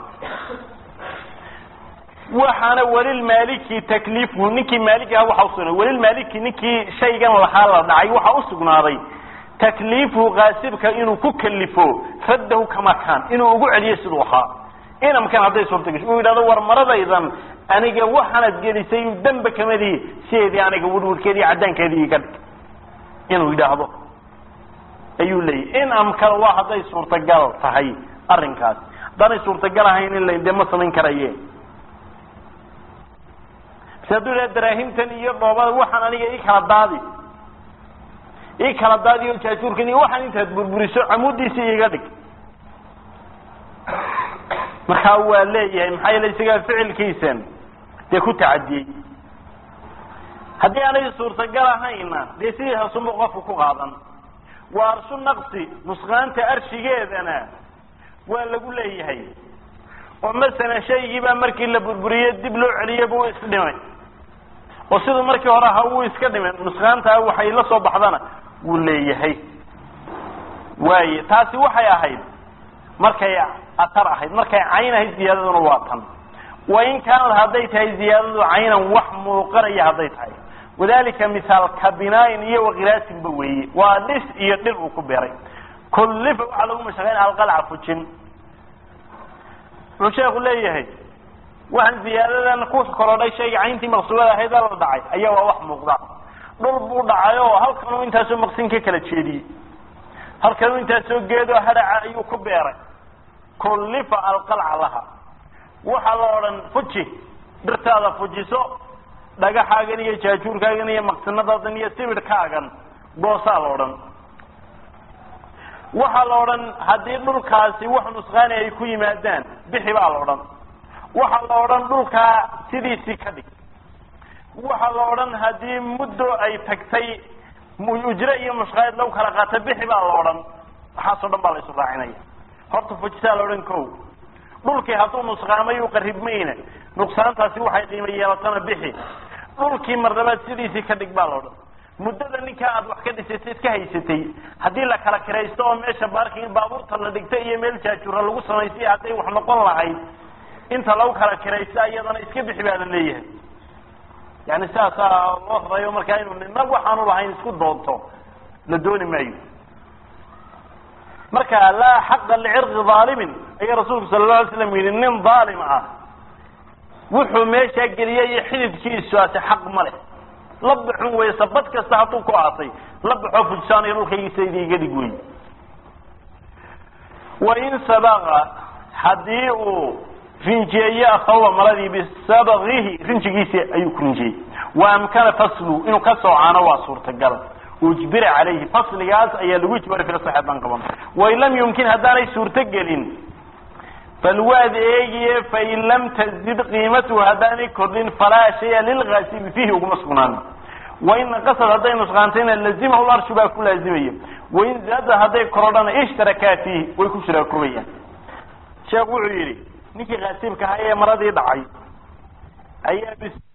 waxaana welilmaaliki takliifhu ninkii maaliki aha waxa usugnaaday welilmaaliki ninkii shaygan lahaa la dhacay waxa usugnaaday takliifhu kaasibka inuu ku kalifo raddahu kama kaan inuu ugu celiyo siduu ahaa inamkan hadday suurta gasho uu yidhahdo war maradaydan aniga waxaanad gelisay damba kamadihi sideedii aniga wirwirkeedii caddaankeedii iga dhig inuu yidhaahdo ayuu leeyahy in amkana waa hadday suurtagal tahay arrinkaas haddaanay suurtagal ahayn in la dee ma samayn karaye base hadduu yidhahdo daraahimtan iyo dhoobada waxaan aniga ii kala daadi ii kala daadi o jaajuurkan iyo waxaan intaad burburiso camuuddiisii iga dhig markaa waa leeyahay maxaa yeele isagaa ficilkiisan dee ku tacadiyey haddii aanay suurtagal ahayna dee sidii hasunba qofku ku qaadan waa arshu naqsi nusqaanta arshigeedana waa lagu leeyahay oo masalan shaygiibaa markii la burburiye dib loo celiye buu isdhimay oo siduu markii hore ahaa wuu iska dhimay nusqaantaa waxay la soo baxdana wuu leeyahay waaye taasi waxay ahayd markay atar ahayd markay cayn ahayd ziyaadaduna waa tan wain kaanad hadday tahay ziyaadadu caynan wax muuqanaya hadday tahay wadalika mihaal ka binaain iyo wakilaasinba weeye waa dhis iyo dhir uu ku beeray kullifa waxaa lagu mashaqayn alqalca fujin wuxuu sheeku leeyahay waxaan ziyaadadan ku korodhay shayga cayntii maqsuubada ahayd la dhacay ayaa waa wax muuqda dhul buu dhacay oo halkanuu intaasoo maqsin ka kala jeediyey halkanuu intaasoo geedoo hadhaca ayuu ku beeray kullifa alqalca laha waxaa la odhan fuji dhirtaada fujiso dhagaxaagan iyo jaajuurkaagan iyo maqsinadaadan iyo sibidhkaagan goosaa la odhan waxaa la odhan haddii dhulkaasi wax nusqaani ay ku yimaadaan bixi baa la odhan waxaa la odhan dhulkaa sidiisii ka dhig waxaa la odhan haddii muddo ay tagtay ujre iyo mushqaayad lagu kala qaata bixi baa la odhan waxaasoo dhan baa la isu raacinaya horta fujisaa la odhan ko dhulkii hadduu nusqaamay u qaribmayna nuqsaantaasi waxay qiimo yeelatana bixi dhulkii marnabaad sidiisii ka dhig baa la odhan muddada ninkaa aad wax ka dhisatay iska haysatay haddii la kala kiraysto oo meesha baarking baabuurta la dhigta iyo meel jaajura lagu samaystay hadday wax noqon lahayd inta lagu kala kiraysta iyadana iska bixi baa la leeyahay yani sidaasaa loo rayo markaa inuu nina waxaanu lahayn isku doonto la dooni maayo marka laa xaqa licirqi aalimin ayaa rasuulku sala la alay slam yidhi nin aalim ah wuxuu meeshaa geliyay iyo xididkiisuaasi xaq ma leh la baxun wey sabad kasta hadduu ku aasay la baxoo fujsaanayo dhulkaygiisayda iga dhig wey wain sabaqa haddii uu rinjeeye akhawba maradii bisabaqihi rinjigiisii ayuu ku rinjeeyey wa amkana faslu inuu ka soocaano waa suurtagal ujbira calayhi fasligaas ayaa lagu ijbari fila saxeedan qaban wain lam yumkin haddaanay suurto gelin falwaad eegiye fain lam tazid qiimatuhu haddaanay kordhin falaa shaya lilgaasibi fiihi uguma sugnaan wain naqasad hadday nusqaantayna lazimahu larshu baa ku laazimaya wain zaada hadday korodhana ishtarakaa fiihi way ku shiraakobayaan sheekh wuxuu yidhi ninkii kaasibka ahaa ee maradii dhacay ayaa